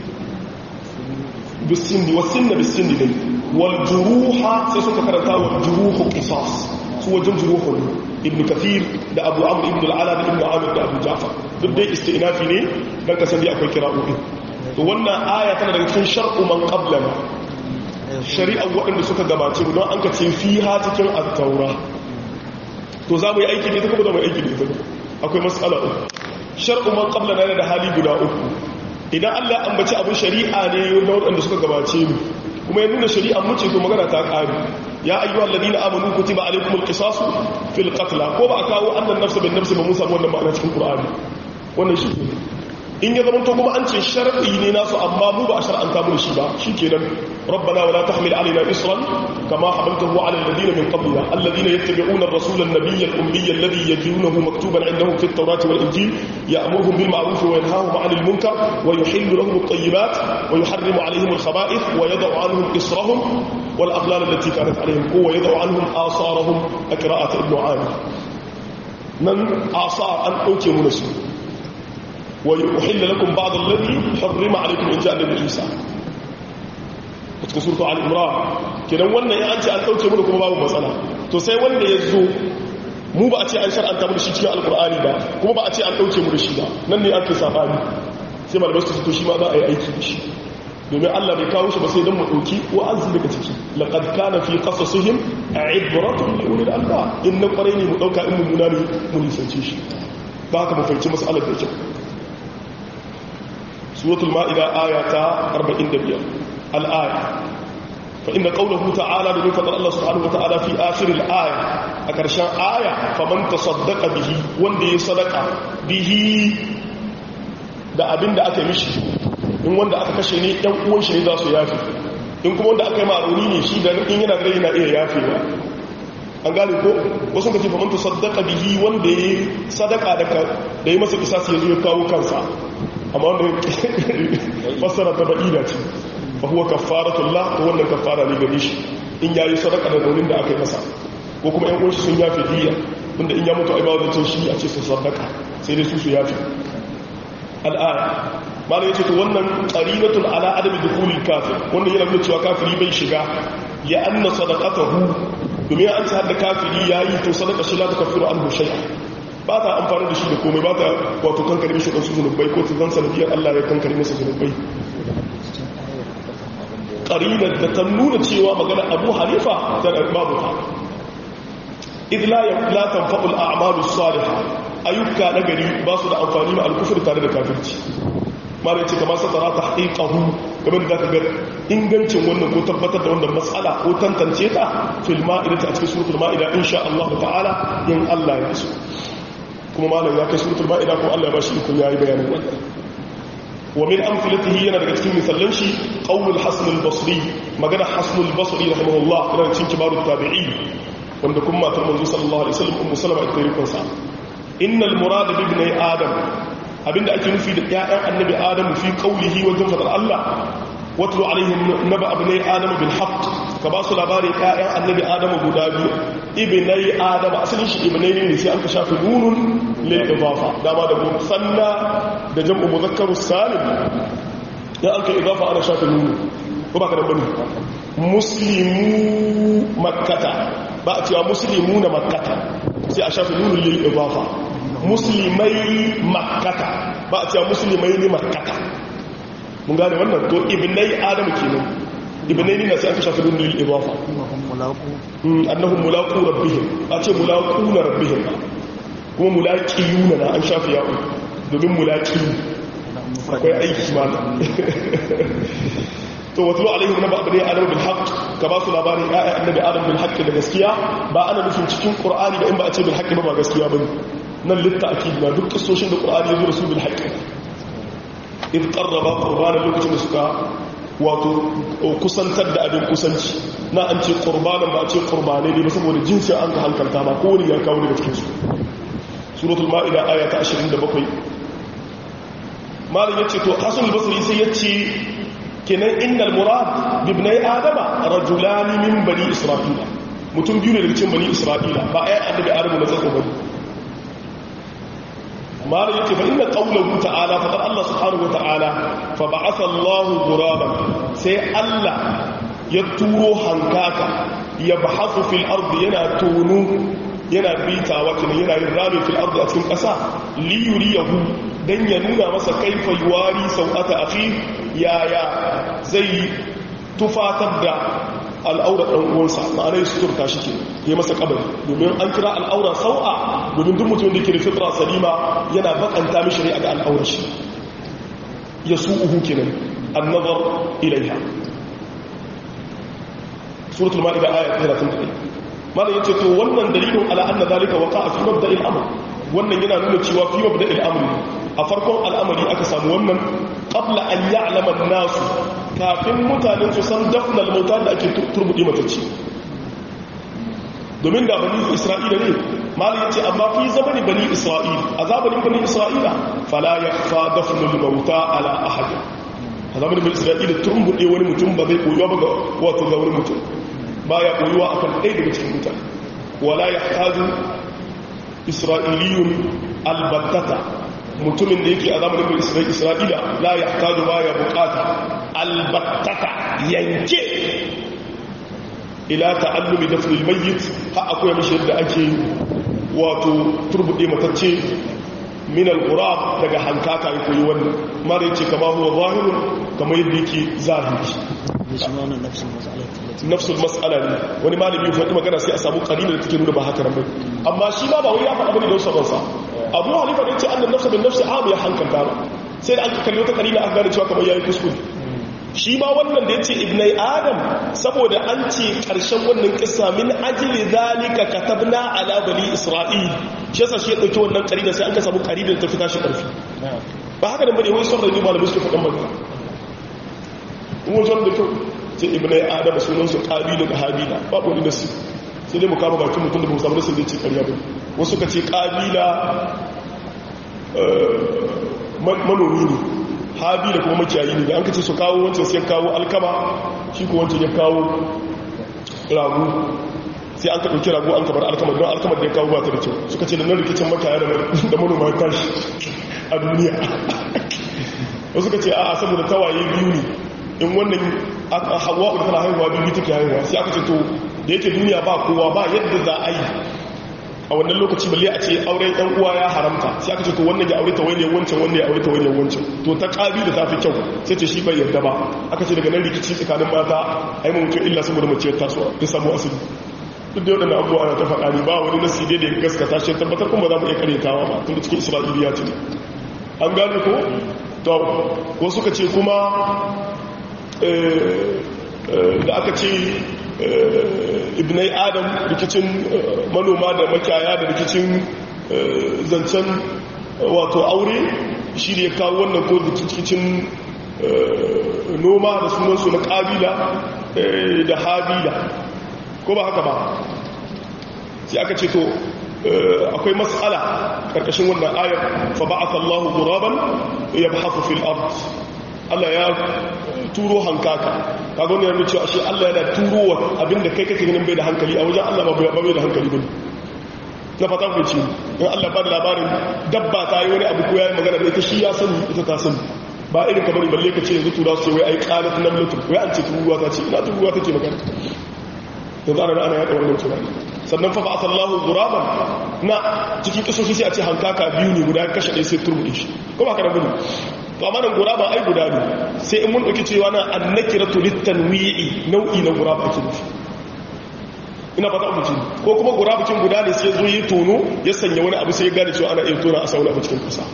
bisin wasin da bisin ne wal juruha sai suka karanta wal juruhu qisas su wajen juruhun ibn kathir da abu amr ibn al-ala da ibn amir da abu ja'far duk dai istinafi ne dan kasan dai akwai kira'o'i to wannan aya tana daga cikin shar'u man qablana shari'a waɗanda suka gabace don an ka ce fiha cikin at-taura to za mu yi aiki da ita kuma za mu yi aiki da ita akwai matsala uku shar'u man qabla na da hali guda uku idan Allah ya ambaci abin shari'a ne na waɗanda suka gabace mu kuma ya nuna shari'a mu ce to magana ta ƙare ya ayyuhal ladina amanu kutiba alaykumul qisasu fil qatl ko ba a kawo annan nafsa bin nafsi ba mun samu wannan ma'ana cikin qur'ani wannan shi ne in ya zama to kuma an ce shar'i ne nasu amma mu ba a shar'anta mu shi ba shikenan rabbana wala tahmil alaina isran kama hamaltahu ala alladhina min qablina alladhina yattabi'una ar-rasula an-nabiyya al-ummiyya alladhi yajidunahu maktuban 'indahum fi at-taurati wal-injil ya'muruhum bil ma'ruf wa yanhahum 'anil munkar wa yuhillu lahum at-tayyibat wa yuharrimu 'alayhim al-khaba'ith wa yad'u 'anhum israhum wal aghlal allati kanat 'alayhim wa yad'u 'anhum asarahum akra'at ibn 'amir nan asar an dauke mu su ويحل لكم بعض الذي حرم عليكم in ja'a nabi Isa a cikin surtu al-imran kidan wannan ya an ce an dauke mu kuma babu matsala to sai wanda ya zo mu ba a ce an shar'anta mu da shi cikin alqur'ani ba kuma ba a ce an dauke mu da shi ba nan ne ake sabani sai malamai su to shi ma za a yi aiki da shi domin Allah bai kawo shi ba sai dan mu dauki wa'azi daga ciki laqad kana fi qasasihim ibratun li ulil albab in na kwarai ne mu dauka in mu nuna ne mu nisance shi ba haka mu fahimci mas'alar da kyau سورة المائدة آية 45 الآية فإن قوله تعالى بمفضل الله سبحانه وتعالى في آخر الآية أكرشان آية فمن تصدق به وندي صدق به da abin da aka yi mishi in wanda aka kashe ne ɗan uwan shi ne za su yafi in kuma wanda aka yi ma'aruni ne shi da in yana da yana iya yafewa an gane ko wasu ka ce fa manta sadaka bihi wanda ya yi sadaka da yi masa kisasi ya zo ya kawo kansa amma wanda fassara ta ba'ida ce fa huwa kafaratullah to wannan kafara ne gare shi in yayi sadaka da daunin da aka yi masa ko kuma yan uwanshi sun yafe diya wanda in ya mutu ai ba wajen shi a ce su sadaka sai dai su su yafe al'aya malam yace to wannan qarinatun ala adami dukhulil kafir wannan yana nuna cewa kafiri bai shiga ya anna sadaqatahu domin an ce hadda kafiri yayi to sadaka shi la takfiru anhu shay'a ba ta amfani da shi da komai ba ta wato kankare mishi ɗansu zunubai ko ta zan sanadiyar Allah ya kankare masa zunubai ƙarinar da ta nuna cewa magana abu halifa ta babu ta idla ya latan faɗul a amalu saliha ayyuka na gari ba su da amfani ma alkufur tare da kafirci mara ce kamar sa tsara ta haƙiƙahu game da za ka ga ingancin wannan ko tabbatar da wannan matsala ko tantance ta filma idan ta a cikin suratul ma'ida insha Allah ta'ala in Allah ya so kuma malam ya kai suratul ma'ida ko Allah ya bashi ikon yayi bayanin wannan wa min amsalatihi yana daga cikin misalan shi qaulul hasan al-basri magana hasan al-basri rahimahullah yana cikin kibarut tabi'in wanda kuma matar manzo sallallahu alaihi wasallam ummu salama ita rikon sa innal murad bi ibni adam abinda ake nufi da ƴaƴan annabi adam fi qaulihi wa jumlatul Allah watlu alaihim naba abnai adam bil haqq ka ba su labarin ƴaƴan annabi adam guda biyu ibnai adam asalin shi ibnai ne sai an ka shafi nunun lil idafa dama da musanna da jam'u mudhakkarus salim ya an ka idafa ana shafi nunun ko ba ka da bane muslimu makkata ba a cewa muslimu na makkata sai a shafi nunun lil idafa muslimai makkata ba a cewa muslimai ne makkata mun gane wannan to ibnai adam kenan ibnai ne sai aka shafi nunun lil idafa annahum mulaqu rabbihim a ce mulaqu na rabbihim kuma mulaqiyuna na an shafi yawo domin mulaqi akwai aiki ma to watlu alaihim naba abni adam bil haqq ka ba su labarin ya annabi adam bil haqq da gaskiya ba ana nufin cikin qur'ani da in ba a ce bil haqq ba ba gaskiya bane nan litta'kid na duk kisoshin da qur'ani ya zo da su bil haqq in qarraba qurbanan lokacin da suka wato kusantar da abin kusanci na an ce qurbanan ba a ce qurbane ne ba saboda jinsin an ka hankalta ba ko wani ya kawo daga cikin su suratul ma'ida aya ta 27 malam yace to hasan al-basri sai yace kenan innal murad bibnai adama rajulani min bani isra'ila mutum biyu ne daga cikin bani isra'ila ba ayan annabi adamu na tsaka bane malam yace fa inna qawluhu ta'ala fa Allah subhanahu wa ta'ala fa ba'atha Allah ghuraban sai Allah ya turo hankaka ya bahathu fil ardi yana tunu yana bitawa kenan yana yin rami fil ardi a cikin ƙasa li yuriyahu dan ya nuna masa kaifa yuwari sau'ata akhi yaya zai tufatar da al'aura ɗan uwansa ma'ana ya suturta shi ke ya masa kabari domin an kira al'aura sau'a domin duk mutum da ke da fitra salima yana bakanta mishi ne a ga al'aura shi ya su uhu kenan annazar ilaiha suratul ma'ida aya 31 malam yace to wannan dalilin ala anna zalika waqa'a fi mabda'il amr wannan yana nuna cewa fi mabda'il amr a farkon al'amari aka samu wannan qabla an ya'lama an-nas kafin mutanen su san dafnal mauta da ake turbudi matacci domin da bani isra'ila ne malam yace amma fi zamani bani isra'ila a zamanin bani isra'ila fala yakhfa dafnul mauta ala ahad a zamanin bani isra'ila turbude wani mutum ba zai koyuwa ba ga wato ga wani mutum baya koyuwa akan ɗaya daga cikin mutane wala yahtaju isra'iliyun albattata mutumin da yake a zamanin bai isra'ila la ya taju ba ya bukata albattata yanke ila ta'allumi da filmayyit ha akwai mashi yadda ake wato turbuɗe matacce min al-qurab daga hankaka ya koyi wannan mara yace kama huwa zahirun kamar yadda yake zahiri nafsul mas'ala ne wani malami ya faɗi magana sai a samu qalila da take nuna ba haka nan bai amma shi ba ba wai ya faɗa bane don sabon sa Abu Hanifa ne ce annan nafsa bin nafsi am ya hankalta ba sai da aka kalli wata qalila aka gane cewa kamar yayi kuskure shi ma wannan da yace ibnai adam saboda an ce karshen wannan kissa min ajli zalika katabna ala bani isra'il shi yasa shi ya dauki wannan qalila sai an ka samu qalila ta fita shi karfi ba haka nan bane wai son rani malamai suke faɗan magana in wajen da kyau sai ibnai adam sunan su qabila da habila babu wani nasi sai dai mu kama bakin mutum da mu samu nasin da ce ƙarya ba wasu ka ce qabila manomi ne habila kuma makiyayi ne da an kace su kawo wancan sai kawo alkama shi ko wancan ya kawo ragu sai an ka ɗauki ragu an kabar alkama don alkama da ya kawo ba ta da kyau suka ce da nan rikicin makiyaya da manoma ya tashi a duniya wasu ka ce a saboda tawaye biyu ne in wannan hawa da tana haihuwa biyu take haihuwa sai aka ce to da yake duniya ba kowa ba yadda za a yi a wannan lokaci balle a ce auren ɗan uwa ya haramta sai aka ce to wannan ya aure ta wani wancan wannan ya aure ta wani wancan to ta ƙabi da ta fi kyau sai ce shi bai yarda ba aka ce daga nan rikici tsakanin mata a yi mutum illa saboda mace ta tasowa ta samu asali duk da waɗanda abubuwa ana ta faɗa ne ba wani nasi dai da ya gaskata shi tabbatar kuma za mu iya karyatawa ba tun da cikin isra'iliya ce an gane ko to ko suka ce kuma da aka ce ibnai adam rikicin manoma da makiyaya da rikicin zancen wato aure shi ne kawo wannan ko rikicin noma da sunansu na ƙabila da habila ko ba haka ba sai aka ce to akwai matsala ƙarƙashin wannan ayar fa ba'atha Allahu ghuraban yabhathu fil ard Allah ya turo hankaka kaga wannan yana cewa shi Allah yana turowa abinda kai kake ganin bai da hankali a wajen Allah ba bai da hankali bane na fata ku ce in Allah ba da labarin dabba ta yi wani abu ko yayi magana da ita shi ya sani ita ta sani ba irin kamar balle ka ce yanzu tura su ce wai ai qalat namlatu wai an ce turuwa ta ce ina turuwa take magana yanzu ana ana yaɗa wannan tunani sannan fa ba'atha Allahu ghuraban na cikin kisoshi sai a ce hankaka biyu ne guda kashe ɗaya sai turbuɗe shi ko ba ka da gudu to amma nan guraba ai guda ne sai in mun dauki cewa na annakiratu litanwi'i nau'i na guraba ake nufi ina fata abu ce ko kuma gurabacin guda ne sai zo yi tono ya sanya wani abu sai ya gane cewa ana iya tona a sauna abu cikin kasa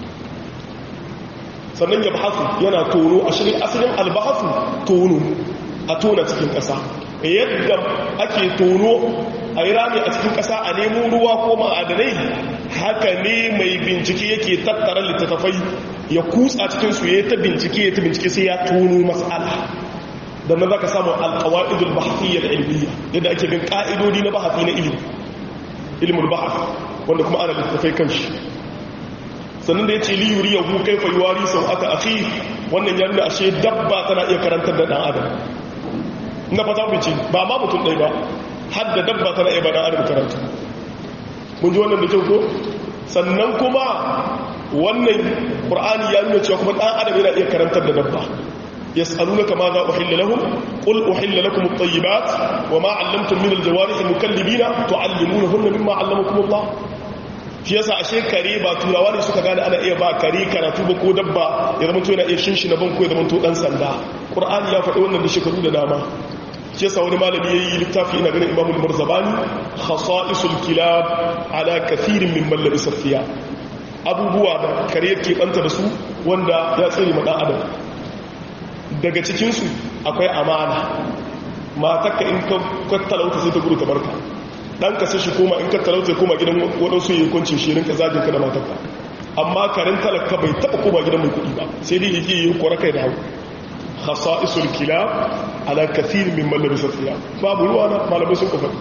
sannan ya bahasu yana tono a shirin asalin albahasu tono a tona cikin kasa yadda ake tono a yi rami a cikin kasa a nemo ruwa ko ma'adanai haka ne mai bincike yake tattara littattafai ya kutsa cikin su ya ta bincike ya ta bincike sai ya tono mas'ala da nan zaka samu alqawaidul bahthiyya ilmiya yadda ake bin ka'idodi na bahthi na ilimi ilmul bahth wanda kuma ana littattafai kanshi sannan da yace li yuriyahu kayfa yuwari sau'ata akhi wannan ya nuna ashe dabba tana iya karantar da dan adam na fata bici ba ma mutum ɗai ba har da dabba tana iya ba dan adam karanta mun ji wannan da kyau ko sannan kuma wannan qur'ani ya nuna cewa kuma dan adam yana iya karantar da dabba yas'alunaka ma za uhilla lahum qul uhilla lakum at-tayyibat wa ma 'allamtum min al-jawarih mukallibina tu'allimunahunna mimma 'allamakum Allah shi yasa ashe kare ba turawa ne suka gane ana iya ba kare karatu ba ko dabba ya zama to yana iya shinshina ban ko ya zama to dan sanda qur'ani ya faɗi wannan da shekaru da dama shi yasa wani malami yayi littafi ina ganin imamul marzabani khasa'isul kilab ala kathirin min man labisa fiya abubuwa da kare yake banta da su wanda ya tsare ma dan adam daga cikin su akwai amana matarka in ka talauta sai ta gudu ta barka dan ka sai shi koma in ka talauta ya koma gidan wadansu yayin kuncin shi rinka zagin ka da matarka amma karin talaka bai taba koma gidan mai kudi ba sai dai yake yi kora kai da hagu khasa'isul kilab ala kathir min man labisa thiyab babu ruwa na malamai sun kafa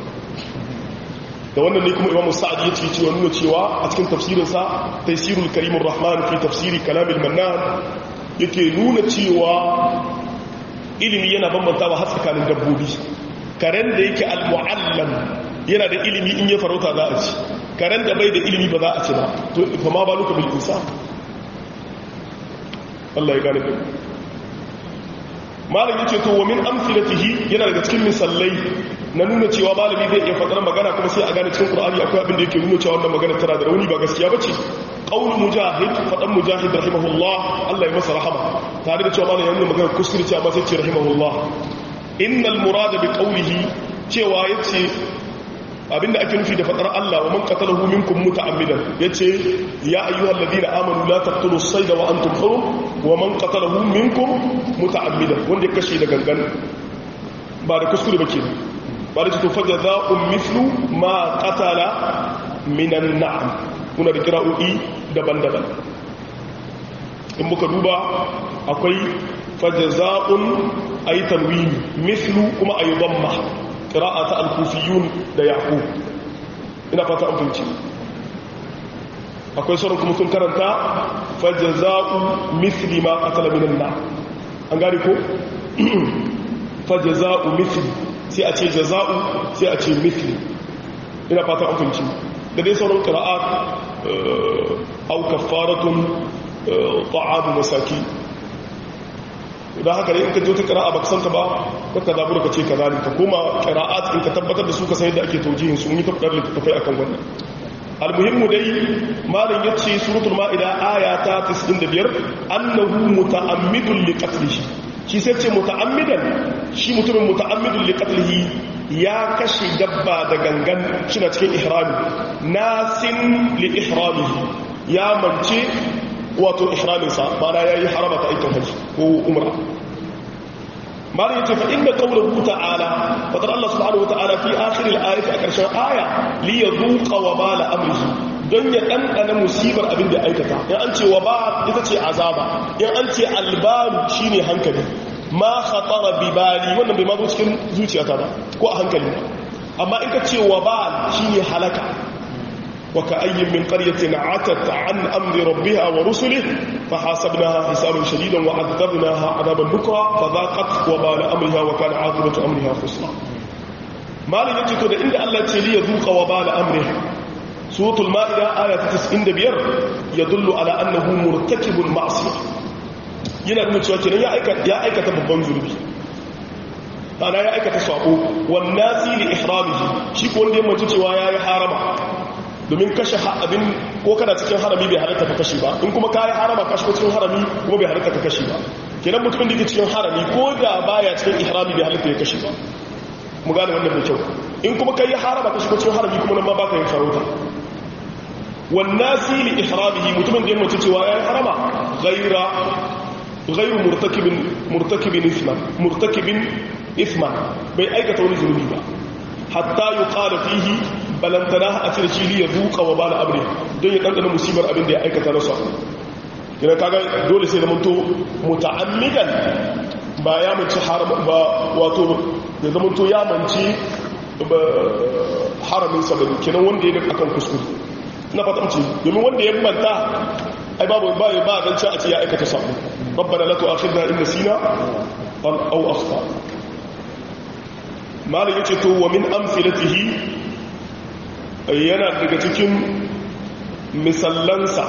da wannan ne kuma imamu sa'ad ya ce cewa nuna cewa a cikin tafsirin sa taysirul karimur rahman fi tafsiri kalamil mannan yake nuna cewa ilimi yana bambantawa har tsakanin dabbobi karen da yake al-mu'allam yana da ilimi in ya farauta za a ci karen da bai da ilimi ba za a ci ba to fa ma baluka bil insan Allah ya gane kai malam yace to wa min amthilatihi yana daga cikin misallai na nuna cewa malami zai iya fadar magana kuma sai a gane cikin qur'ani akwai abin da yake nuna cewa wannan magana tana da rauni ba gaskiya bace qaul mujahid fadan mujahid rahimahullah Allah ya masa rahama tare da cewa malam ya nuna magana kuskure cewa sai ce rahimahullah innal murada bi qawlihi cewa yace abinda ake nufi da fadar Allah wa man qatalahu minkum muta'ammidan yace ya ayyuhal ladina amanu la taqtulu as-sayda wa antum hurum wa man qatalahu minkum muta'ammidan wanda ya kashe da gangan ba da kuskure ba kenan ba da to fajaza'un mithlu ma qatala minan na'am kuna da kira'o'i daban-daban in muka duba akwai fajaza'un ay tanwini mithlu kuma ay dhamma qira'ata al-kufiyun da yaqub ina fata an fahimci akwai sauran kuma sun karanta fajaza'u mithli ma qatala minan na an gane ko fajaza'u mithli sai a ce jaza'u sai a ce mithli ina fata an fahimci da dai sauran qira'at au kaffaratun ta'amu masaki idan haka ne in ka je ta qira'a baka santa ba kaka zabura ka ce kaza ne ka koma qira'at in ka tabbatar da su ka san yadda ake taujihin su mun yi tabbatar littattafai akan wannan almuhimmu dai malam yace suratul maida aya ta 95 annahu muta'ammidun liqatlihi shi sai ce muta'ammidan shi mutumin muta'ammidun liqatlihi ya kashe dabba da gangan shina cikin ihrami nasin li ihramihi ya mance wato ihraminsa mana yayi harama ta aikin hajji ko umra malam yace fa inna qawluhu ta'ala fadar Allah subhanahu wa ta'ala fi akhir al-ayati a karshen aya li yadhuqa wa bala amrihi don ya dandana musibar abin da aikata in an ce wa ba ita ce azaba in an ce albaru shine hankali ma khatara bi bali wannan bai ma zo cikin zuciyata ba ko a hankali amma in ka ce wa ba shine halaka وكأي من قرية عتت عن أمر ربها ورسله فحاسبناها حسابا شديدا وعذبناها عذابا نكرا فذاقت وبال أمرها وكان عاقبة أمرها خسرا ما لن يجد ده إن الله تلي يذوق وبال أمره سورة المائدة آية 95 يدل على أنه مرتكب المعصية yana nuna cewa kenan ya aikata babban zurbi ana ya aikata sako wannan zili ihramihi shi ko wanda ya mace cewa ya yi harama domin kashe abin ko kana cikin harami bai halatta ka kashe ba in kuma ka yi harama kashe cikin harami kuma bai halatta ka kashe ba kenan mutumin da ke cikin harami ko da baya cikin ihrami bai halatta ya kashe ba mu gane wannan mai kyau in kuma ka yi harama kashe cikin harami kuma nan ma ba ka yin farauta wannan sili ihramihi mutumin da ya mace cewa ya yi harama ghaira ghairu murtakibin murtakibin isman murtakibin isman bai aikata wani zunubi ba hatta yuqala fihi balantana a cire shi ya duka wa bala amri don ya ɗanɗana musibar abin da ya aikata na sa yana kaga dole sai zamanto muta'ammidan ba ya manci haram ba wato ya zamanto ya manci haramin sa bane kenan wanda ya akan kuskure na fatamci domin wanda ya manta ai babu ba ba dan ci a ce ya aikata sabo rabbana la tu'akhidna in nasina aw akhta malam yace to wa min amfilatihi yana daga cikin misallansa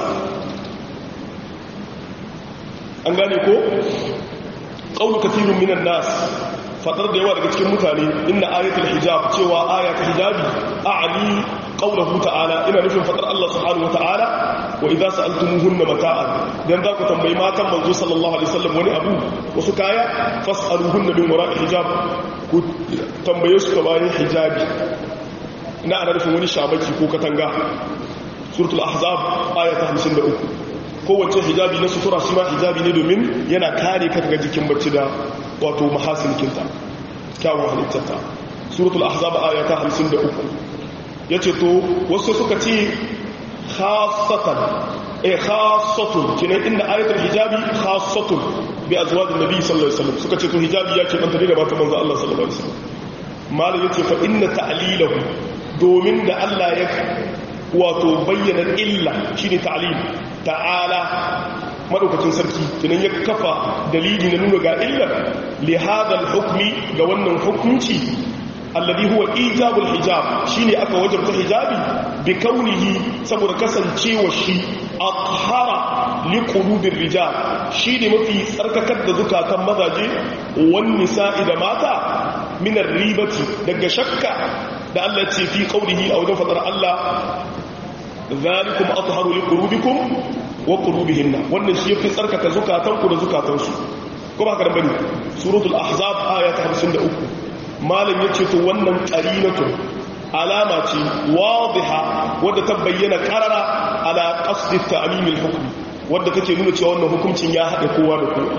an gane ko qawlu kathirun minan nas fadar da yawa daga cikin mutane inna ayatul hijab cewa ayatul hijabi a'li qawluhu ta'ala ina nufin fadar Allah subhanahu wa ta'ala wa idza sa'altumuhunna mata'an dan za ku tambayi matan manzo sallallahu alaihi wasallam wani abu wasu kaya fas'aluhunna min wara'i hijab ku tambaye su ta bayan hijabi ina ana nufin wani shabaki ko katanga suratul ahzab ayata 53 kowace hijabi na sutura shi ma hijabi ne domin yana kare ka daga jikin bacci da wato mahasinikinta kyawun halittarta suratul ahzab ayata 53 yace to wasu suka ce khassatan eh khassatun kinan inda ayatul hijabi khassatun bi azwajin nabi sallallahu alaihi wasallam suka ce to hijabi ya ce banta da mata manzo Allah sallallahu alaihi wasallam malam yace fa inna ta'lilahu domin da Allah ya wato bayyana illa shine ta'lim ta'ala madaukakin sarki kinan ya kafa dalili na nuna ga illar li hadha hukmi ga wannan hukunci alladhi huwa ijabul hijab shine aka wajabta hijabi bi kaunihi saboda kasancewa shi athara li qulubir rijal shine mafi tsarkakar da zukatan mazaje wan nisa'i da mata min ribati daga shakka da Allah ya ce fi qaulihi a wajen fadar Allah zalikum atharu li qulubikum wa qulubihinna wannan shi yafi tsarkaka zukatanku da zukatansu kuma haka bane suratul ahzab ayat 53 malam yace to wannan qarinatu alama ce wadiha wadda ta bayyana qarara ala qasdi ta'mim al-hukm wadda take nuna cewa wannan hukuncin ya hada kowa da kowa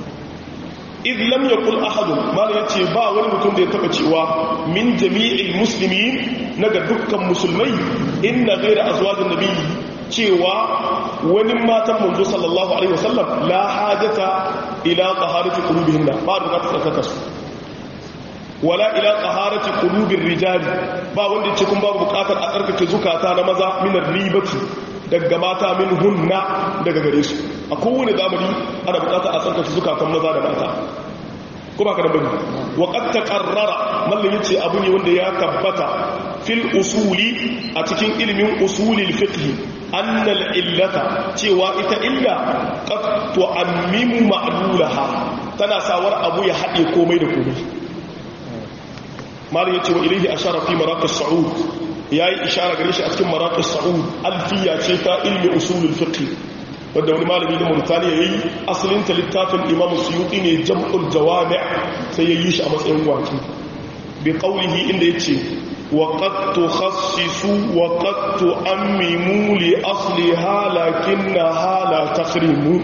idh lam yaqul ahad malam yace ba wani mutum da ya taba cewa min jami'il muslimin naga dukkan musulmai inna ghayra azwajin nabiyyi cewa wani matan manzo sallallahu alaihi wasallam la hajata ila taharati qulubihinna ba da ta tsaka su wala ila taharati qulubir rijali ba wanda yace kun babu bukatar a tsarkake zukata na maza min ribati daga mata min hunna daga gare su a kowane zamani ana bukatar a tsarkake zukatan maza da mata ko ba ka da bane wa qad taqarrara mallan yace abu ne wanda ya tabbata fil usuli a cikin ilimin usulil fiqh annal illata cewa ita illa qad tu'ammimu ma'lulaha tana sawar abu ya hade komai da komai mallan yace wa ilayhi ashara fi maraqis sa'ud yayi ishara gare shi a cikin maraqis sa'ud alfiya ce ta ilmi usulul fiqh wadda wani malami da Mauritania yayi asalin ta littafin Imam Suyuti ne Jam'ul Jawami' sai yayi shi a matsayin waki bi qawlihi inda yace wa qad tukhassisu wa qad tu'ammimu li asliha lakinnaha la takhrimu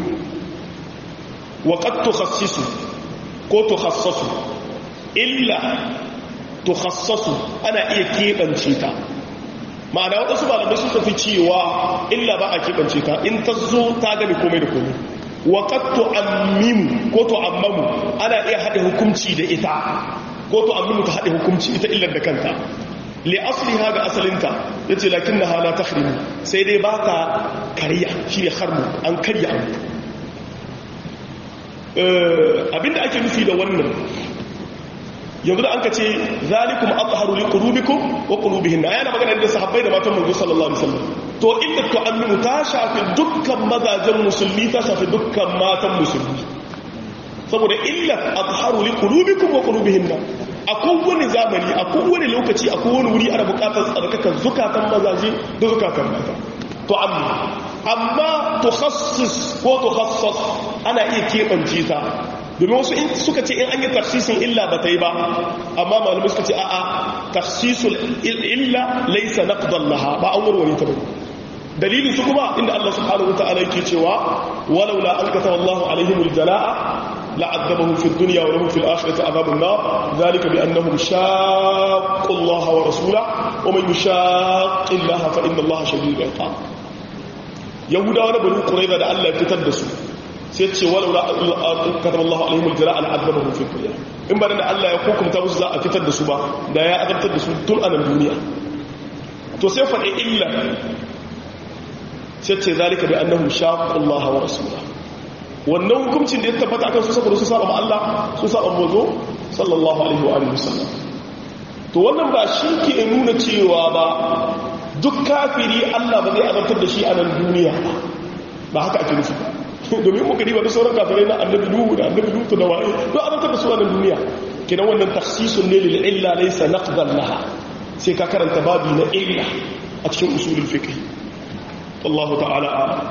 wa qad tukhassisu ko tukhassasu illa tukhassasu ana iya kebance ta ma'ana waɗansu malamai sun tafi cewa illa ba a keɓance ta in ta zo ta gani komai da komai waƙattu ammimu ko to ammamu ana iya haɗe hukumci da ita ko to ammimu ta haɗe hukumci ita illar da kanta li asali ha ga asalinta ya ce lakin na hala ta sai dai ba ta karya shi ne harmu an karya abu abinda ake nufi da wannan yanzu da an ka ce zalikum atharu li qulubikum wa qulubihin yana magana da sahabbai da matan manzo sallallahu alaihi wasallam to inda tu'aminu ta shafi dukkan mazajen musulmi ta shafi dukkan matan musulmi saboda illa atharu li qulubikum wa qulubihin a kowane zamani a kowane lokaci a kowane wuri ana bukatar tsarkakan zukatan mazaje da zukatan mata to amma amma tukhassis ko tukhassas ana iya keɓance ta domin wasu in suka ce in an yi tafsisin illa ba ta yi ba amma malamai suka ce a'a tafsisul illa laisa naqdan laha ba an warware ta ba dalilin su kuma inda Allah subhanahu wataala yake cewa walaula an kataba Allahu alaihim aljalaa la'adabahum fi dunya wa lahum fil akhirati adhabun nar dhalika bi annahum shaqqu Allah wa rasulahu wa man yushaqqi Allah fa inna Allah shadidul iqab yahudawa na banu qurayza da Allah ya fitar da su sai ce walau la kataba Allah alaihim aljara an adabahu fi dunya in ba da Allah ya hukunta musu za a fitar da su ba da ya azabtar da su tun anan duniya to sai faɗi illa sai ce zalika bi annahum shaqu Allah wa rasulahu wannan hukuncin da ya tabbata akan su saboda su saba ma Allah su saba manzo sallallahu alaihi wa alihi wasallam to wannan ba shi ke nuna cewa ba duk kafiri Allah ba zai azabtar da shi a nan duniya ba ba haka ake nufi domin muka riba da sauran kafirai na annabi nuhu da annabi lutu da waye don azabtar da su a nan duniya kenan wannan takhsisun ne lil illa laysa naqdan laha sai ka karanta babi na illa a cikin usulul fiqh wallahu ta'ala a'lam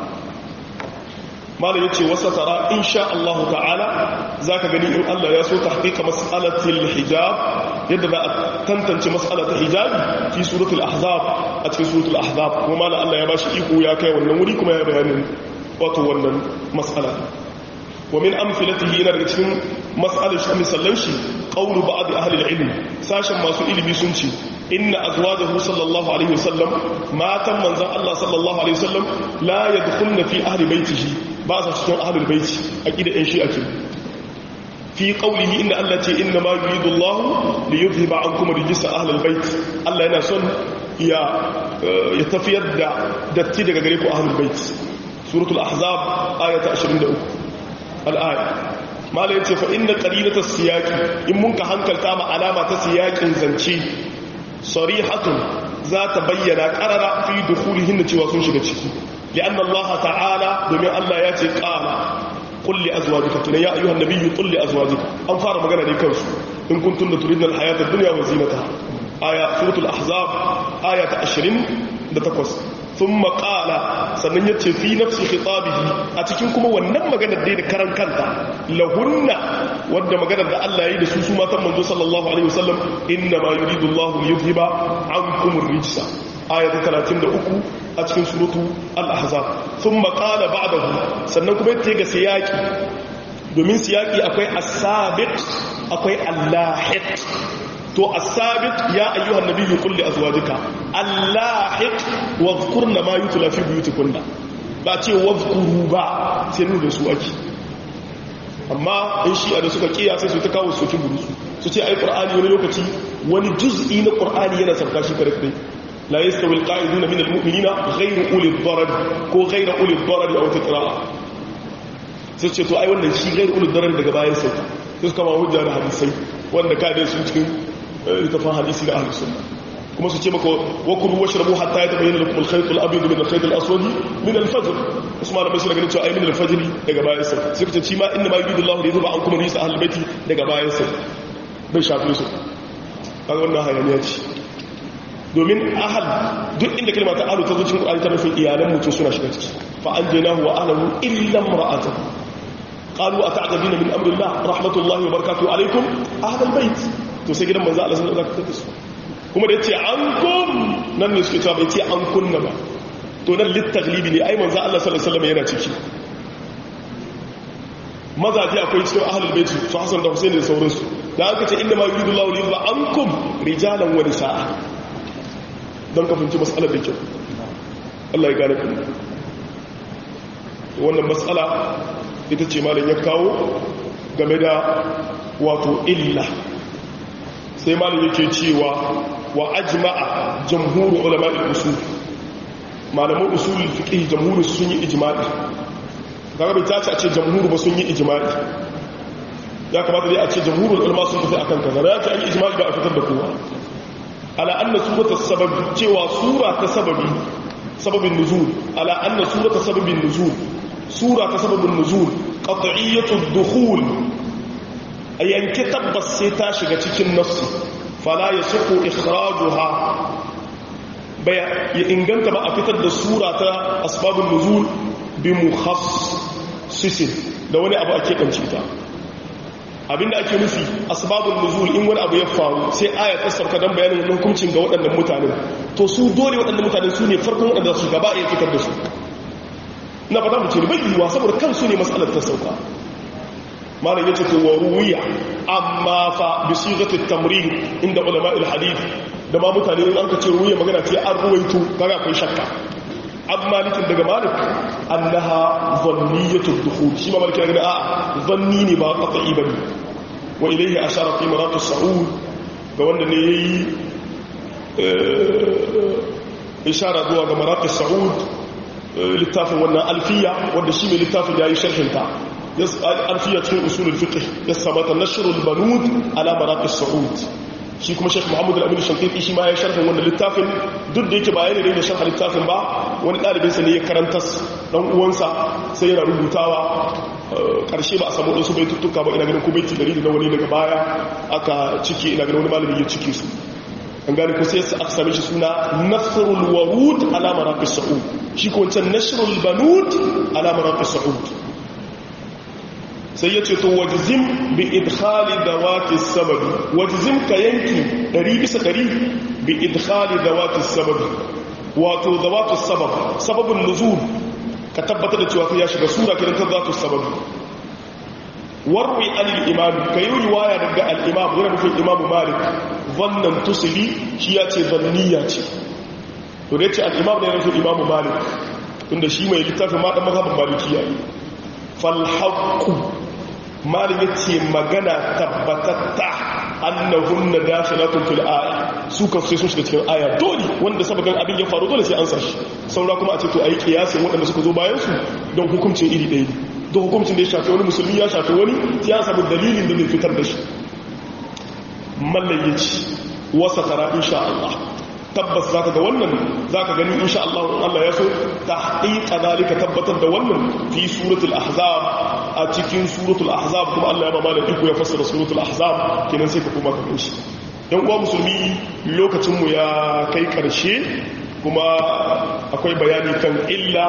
malam yace wasa tara insha Allah ta'ala zaka gani in Allah ya so tahqiqa mas'alatil hijab yadda za a tantance mas'alatul hijab fi suratul ahzab a cikin suratul ahzab kuma malam Allah ya bashi iko ya kai wannan wuri kuma ya bayanin wato wannan mas'ala wa min amthilatihi ina daga cikin mas'alar shi misallan shi qawlu ba'd ahli al-ilm sashen masu ilimi sun ce inna azwajahu sallallahu alaihi wasallam matan manzon Allah sallallahu alaihi wasallam la yadkhulna fi ahli baitihi ba sa cikin ahlul baiti aqida ɗin shi ake fi qawlihi inna Allah ce inna ma yuridu Allah li yuzhiba ankum rijsa ahlul bait Allah yana son ya ya tafiyar da datti daga gare ku ahlul bait suratul ahzab ayata 23 al-aya mala yace fa inna qarinata siyaqi in mun ka hankalta ma alama ta siyaqin zance sarihatun za ta bayyana qarara fi dukhulihin cewa sun shiga ciki لأن الله تعالى دمي الله ياتي قال قل لأزواجك كنا يا أيها النبي قل لأزواجك أنفار مغانا دي كنس إن كنتن تريدن الحياة الدنيا وزينتها آية سورة الأحزاب آية عشرين دتقص ثم قال sannan ya ce fi nafsi khitabihi a cikin kuma wannan maganar da karan kanta lahunna wadda maganar da Allah ya yi da su su matan manzo sallallahu alaihi wasallam inna ma yuridu Allah yuzhiba ankum ar-rijsa ayata 33 a cikin suratu al-ahzab thumma qala ba'dahu sannan kuma yace ga siyaki domin siyaki akwai as-sabiq akwai al-lahiq to as-sabiq ya ayyuhan nabiyyu qul li azwajika al-lahiq wadhkurna ma yutla fi buyutikunna ba ce wadhkuru ba sai nuna da su ake amma in shi da suka kiya sai su ta kawo sokin burusu su ce ai qur'ani wani lokaci wani juz'i na qur'ani yana sarka shi kare kare لا يستوي القاعدون من المؤمنين غير أولي الضرر كو غير أولي الضرر أو تقراء sai ce to ai wannan shi gairu ulul darar daga bayan sai sai suka ma hujja da hadisai wanda ka dai sun cikin littafin hadisi da ahlus sunna kuma su ce maka wa kulu washrabu hatta yatabayyana lakum al-khayt al-abyad min al-khayt al-aswad min al-fajr usman bin sura ganin cewa ai min al-fajr daga bayan sai sai kace shi ma inna ma yuridu Allahu li yuba ankum rijsa ahlul baiti daga bayan sai bai shafe su kaga wannan hayaniya ce domin ahal duk inda kalma ta ahlu ta zo cikin Qur'ani ta nufin iyalan mutum suna shiga ciki fa anjaynahu wa ahlahu illa imra'atahu qalu ata'jabina min amri Allah rahmatullahi wa barakatuhu alaykum ahlal bait to sai gidan manzo Allah sun zaka tada su kuma da yace ankum nan ne suke cewa bai ce an kunna ba to nan litaglibi ne ai manzo Allah sallallahu alaihi wasallam yana ciki mazaji akwai cikin ahlul bait su Hassan da Hussein da sauransu da aka ce inna ma yuridu Allahu li yuzba ankum rijalan wa nisaa don ka fahimci matsalar da kyau Allah ya gane kuma wannan matsala ita ce malin ya kawo game da wato illa sai malin yake cewa wa ajma'a jamhuru ulama'il usul malaman usulul fiqh jamhuru sun yi ijma'i kaga bai tace a ce jamhuru ba sun yi ijma'i ya kamata dai a ce jamhurul ulama sun tafi akan kaza ya ce an yi ijma'i ba a fitar da kowa على أن سورة السبب تيوى سورة سبب سبب النزول على أن سورة سبب النزول سورة سبب النزول قطعية الدخول أي أن كتب السيتاش كتك النفس فلا يصح إخراجها بيا إنجنت ما أفتد سورة أسباب النزول بمخصص لو أنا أبو أكيد أنشيتا abinda ake nufi asbabun nuzul in wani abu ya faru sai aya ta sauka dan bayanin wannan hukuncin ga waɗannan mutanen to su dole waɗannan mutanen su ne farkon waɗanda su gaba ya fitar da su na fata mu ce bai yiwa saboda kansu ne matsalar ta sauka malam yace to wa ruwiya amma fa bi sighatit tamrid inda ulama al hadith da ma mutane in an ka ce ruwiya magana ce an ruwaito kaga akwai shakka an malikin daga malik annaha zanniyatu dukhul shi ma malikin daga a zanni ne ba qat'i bane wa ilayhi ashara fi maratu sa'ud ga wanda ne yayi ishara zuwa ga maratu sa'ud littafin wannan alfiya wanda shi mai littafin yayi sharhin ta alfiya cikin usulul fiqh ya sabata nashrul banud ala maratu sa'ud shi kuma shek muhammad al-amin shankiti shi ma ya sharhin wannan littafin duk da yake ba yana da sharhin littafin ba wani ɗalibinsa ne ya karanta dan uwansa sai yana rubutawa ƙarshe ba a samu ɗansu bai tuttuka ba ina ganin ko baiti dari da wani daga baya aka cike ina ganin wani malami ya cike su an gane ko sai aka same shi suna nasrul warud ala maraqis sa'ud shi ko wancan nasrul banud ala maraqis sa'ud sai ya ce to wajizim bi idkhali dawati sababi wajizim ka yanki 100 bisa 100 bi idkhali dawati sababi wato dawatu sabab sababun nuzul ka tabbatar da cewa ya shiga sura kiran ta dawatu sababi warwi al imam kai riwaya daga al imam yana nufin imam malik wannan tusili shi ya ce zanniya ce to da yace al imam ne yana nufin imam malik tunda shi mai littafin ma dan mazhabin malikiya falhaqqu malin yace magana tabbatatta annahunna dakhilatun fil aya su kan sai sun shiga cikin aya dole wanda sabagan abin ya faru dole sai an sashi saura kuma a ce to ayi kiyasin waɗanda suka zo bayan su don hukuncin iri ɗaya don hukuncin da ya shafi wani musulmi ya shafi wani sai ya samu dalilin da zai fitar da shi mallan yace wasa tara insha Allah tabbas zaka ga wannan zaka gani insha Allah in Allah ya so tahqiqa zalika tabbatar da wannan fi suratul ahzab a cikin suratul ahzab kuma Allah ya ba malam iko ya fassara suratul ahzab kenan sai ka kuma ka ganshi dan uwa musulmi lokacin mu ya kai karshe kuma akwai bayani kan illa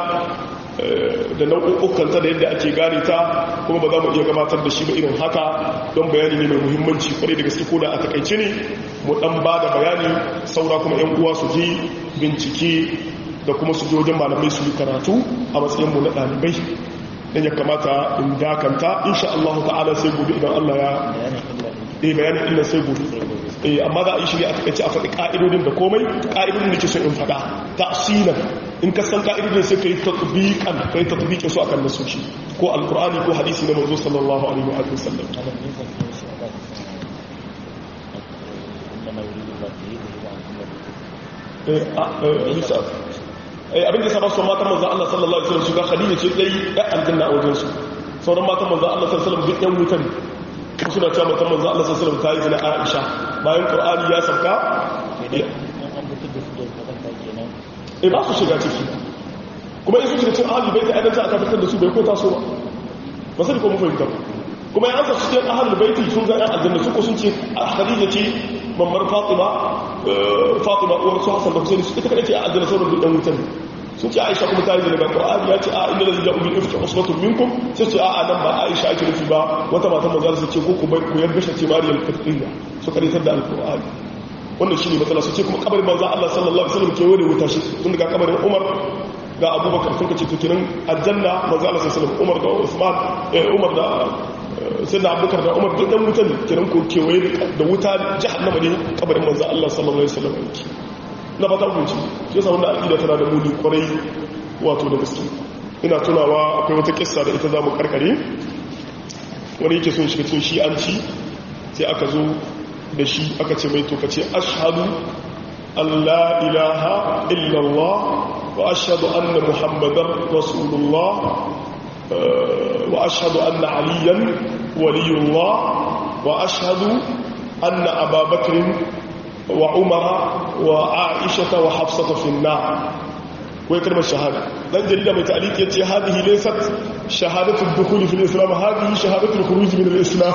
da nau'ukanta da yadda ake gane ta kuma ba za mu iya gabatar da shi ba irin haka don bayani ne mai muhimmanci kwarai da gaske ko da a takaice ne mu dan ba da bayani saura kuma yan uwa su je bincike da kuma su je wajen malamai su yi karatu a matsayin mu na ɗalibai dan ya kamata in dakanta insha Allah ta'ala sai gobe idan Allah ya eh bayanin illa sai gobe eh amma za a yi shi ne a takaice a faɗi ka'idodin da komai ka'idodin da ke so in faɗa tafsilan in ka san ka'idodin sai kai tatbiqan kai tatbiqin su akan nasoshi ko alqur'ani ko hadisi na manzo sallallahu alaihi wa sallam eh abin da sabon matan manzo Allah sallallahu alaihi wasallam su ga Khadija ce dai ya aljanna a wajen su sauran matan manzo Allah sallallahu alaihi wasallam duk yan wutan suna cewa matan manzo Allah sallallahu alaihi wasallam ta yi zina Aisha bayan Qur'ani ya sauka eh ba su shiga ciki kuma in su shiga cikin ahlul bait aidan za aka fitar da su bai ko taso ba ba sai ko mu fahimta kuma ya ansa cikin ahlul bait sun ga yan aljanna su ko sun ce Khadija ce mamar Fatima Fatima uwar su Hassan da Hussein su ita kadai ce a aljanna sauran duk dan wutan sun ce Aisha kuma ta yi daga Qur'ani ya ce a inna lillahi wa inna ilaihi usbatun minkum sai ce a nan ba Aisha ake nufi ba wata mata manzo sai ce ko ku bai ku yarda shi ce Maryam Fatima su karitar da Al-Qur'ani wannan shi ne matsala su ce kuma kabarin manzo Allah sallallahu alaihi wasallam ke wani wuta shi tun daga kabarin Umar ga Abubakar sun kace to kiran aljanna manzo Allah sallallahu alaihi wasallam Umar da Usman eh Umar da sayyidina Abubakar da Umar duk dan wutan kiran ko kewaye da wuta jahannama ne kabarin manzo Allah sallallahu alaihi wasallam yake na fata ku ci shi yasa wannan aqida tana da muni kwarai wato da gaske ina tunawa akwai wata kissa da ita zamu karkare wani yake son shiga cikin shi'anci sai aka zo da shi aka ce mai toka ce ashadu Allah ilaha illallah wa ashadu anna muhammadan rasulullah wa ashadu anna aliyan waliyullah wa ashadu anna ababakrin wa umara wa aishata wa hafsata finna wai kalmar shahada dan jarida mai ta'aliki yace hadhihi laysat shahadatu ad-dukhul fi al-islam hadhihi shahadatu al-khuruj min al-islam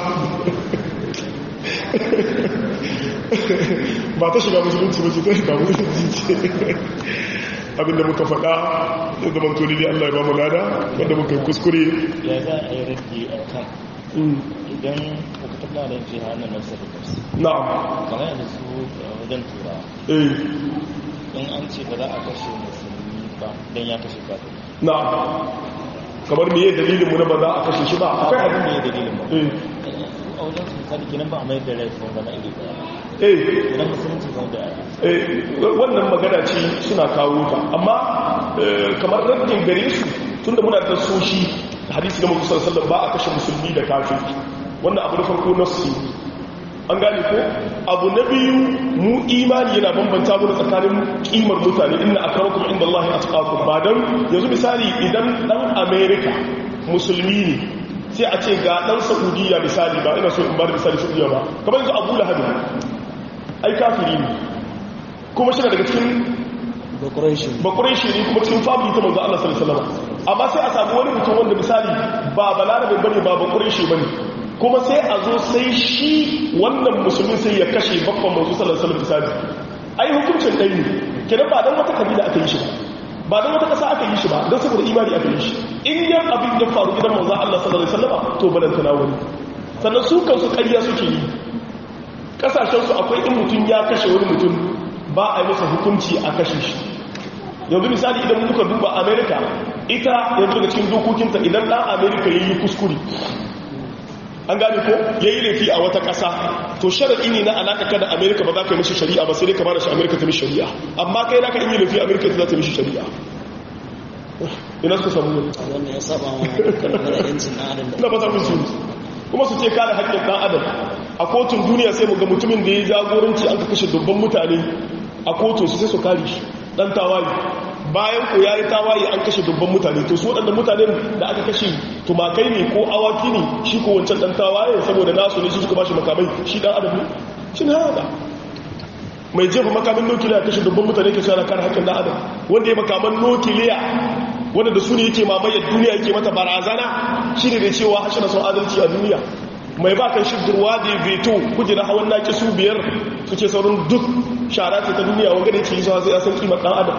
ba ta shiga musulunci ba ce ta shiga musulunci ce abinda muka faɗa da zaman toli dai Allah ya ba mu lada wanda muka yi kuskure ya za a yi raddi a kan idan kuka taɓa da jiha na nasarar kansu na'am kamar yadda su wajen tura eh in an ce ba za a kashe musulmi ba don ya kashe kafin na'am kamar me dalilin mu na ba za a kashe shi ba akwai abin abin da ya dalilin ba eh a wajen su misali kenan ba a mai da laifin zama iri ɗaya eh idan musulunci zai da wannan magana ce suna kawo ta amma kamar rajin gare su tunda muna da soshi hadisi na musulun sallan ba a kashe musulmi da kafin wannan abu na farko na su an gane ko abu na biyu mu imani yana bambanta mu tsakanin kimar mutane inna akramakum inda Allah ya atqakum ba dan yanzu misali idan dan America musulmi ne sai a ce ga dan Saudiya misali ba ina so in ba da misali Saudiya ba kamar yanzu Abu Lahab ai kafiri ne kuma shi daga cikin bakurai shi ne kuma cikin family ta manzo Allah sallallahu alaihi wasallam amma sai a samu wani mutum wanda misali ba balarabe bane ba bakurai shi bane kuma sai a zo sai shi wannan musulmin sai ya kashe babban manzo sallallahu alaihi wasallam misali ai hukuncin dai ne kenan ba dan wata kabila aka yi shi ba ba dan wata kasa aka yi shi ba dan saboda imani aka yi shi in yan abin ya faru gidan manzo Allah sallallahu alaihi wasallam to balantana wani sannan su kansu ƙarya suke yi kasashensu akwai in mutum ya kashe wani mutum ba a yi masa hukunci a kashe shi yanzu misali idan muka duba amerika ita yanzu daga cikin dokokinta idan ɗan amerika ya yi kuskure an gane ko ya yi laifi a wata ƙasa to sharaɗi ne na alaƙa kada amerika ba za ka yi mashi shari'a ba sai dai ka bada shi amerika ta mishi shari'a amma kai na ka yi laifi amerika ta za ta mishi shari'a ina suka samu wani wannan ya saba wa karkar yancin na adam na ba za su kuma su ce kare haƙƙin ɗan adam a kotun duniya sai mu ga mutumin da ya jagoranci an ka kashe dubban mutane a kotun su sai su kare shi ɗan tawaye bayan ko ya yi tawaye an kashe dubban mutane to su waɗanda mutanen da aka kashe tumakai ne ko awaki ne shi ko wancan ɗan tawaye saboda nasu ne su suka bashi makamai shi ɗan adam ne shi na hada mai jefa makamin nukiliya kashe dubban mutane ke shara kare haƙƙin ɗan adam wanda ya makaman nukiliya wanda da su ne yake mamayar duniya yake mata barazana shi ne da cewa hashe na son adalci a duniya mai ba kan shirgirwa da ya veto kujera hawan naki su biyar su ce sauran duk shara ce ta duniya wanga da yake yi zuwa sai ya san kimar dan adam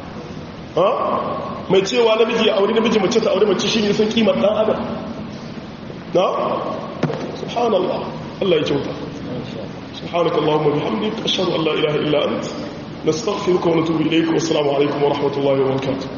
mai cewa namiji ya aure namiji mace ta aure mace shi ne san kimar dan adam na subhanallah Allah ya kyauta سبحانك اللهم وبحمدك أشهد أن لا إله إلا أنت نستغفرك ونتوب إليك والسلام عليكم ورحمة الله وبركاته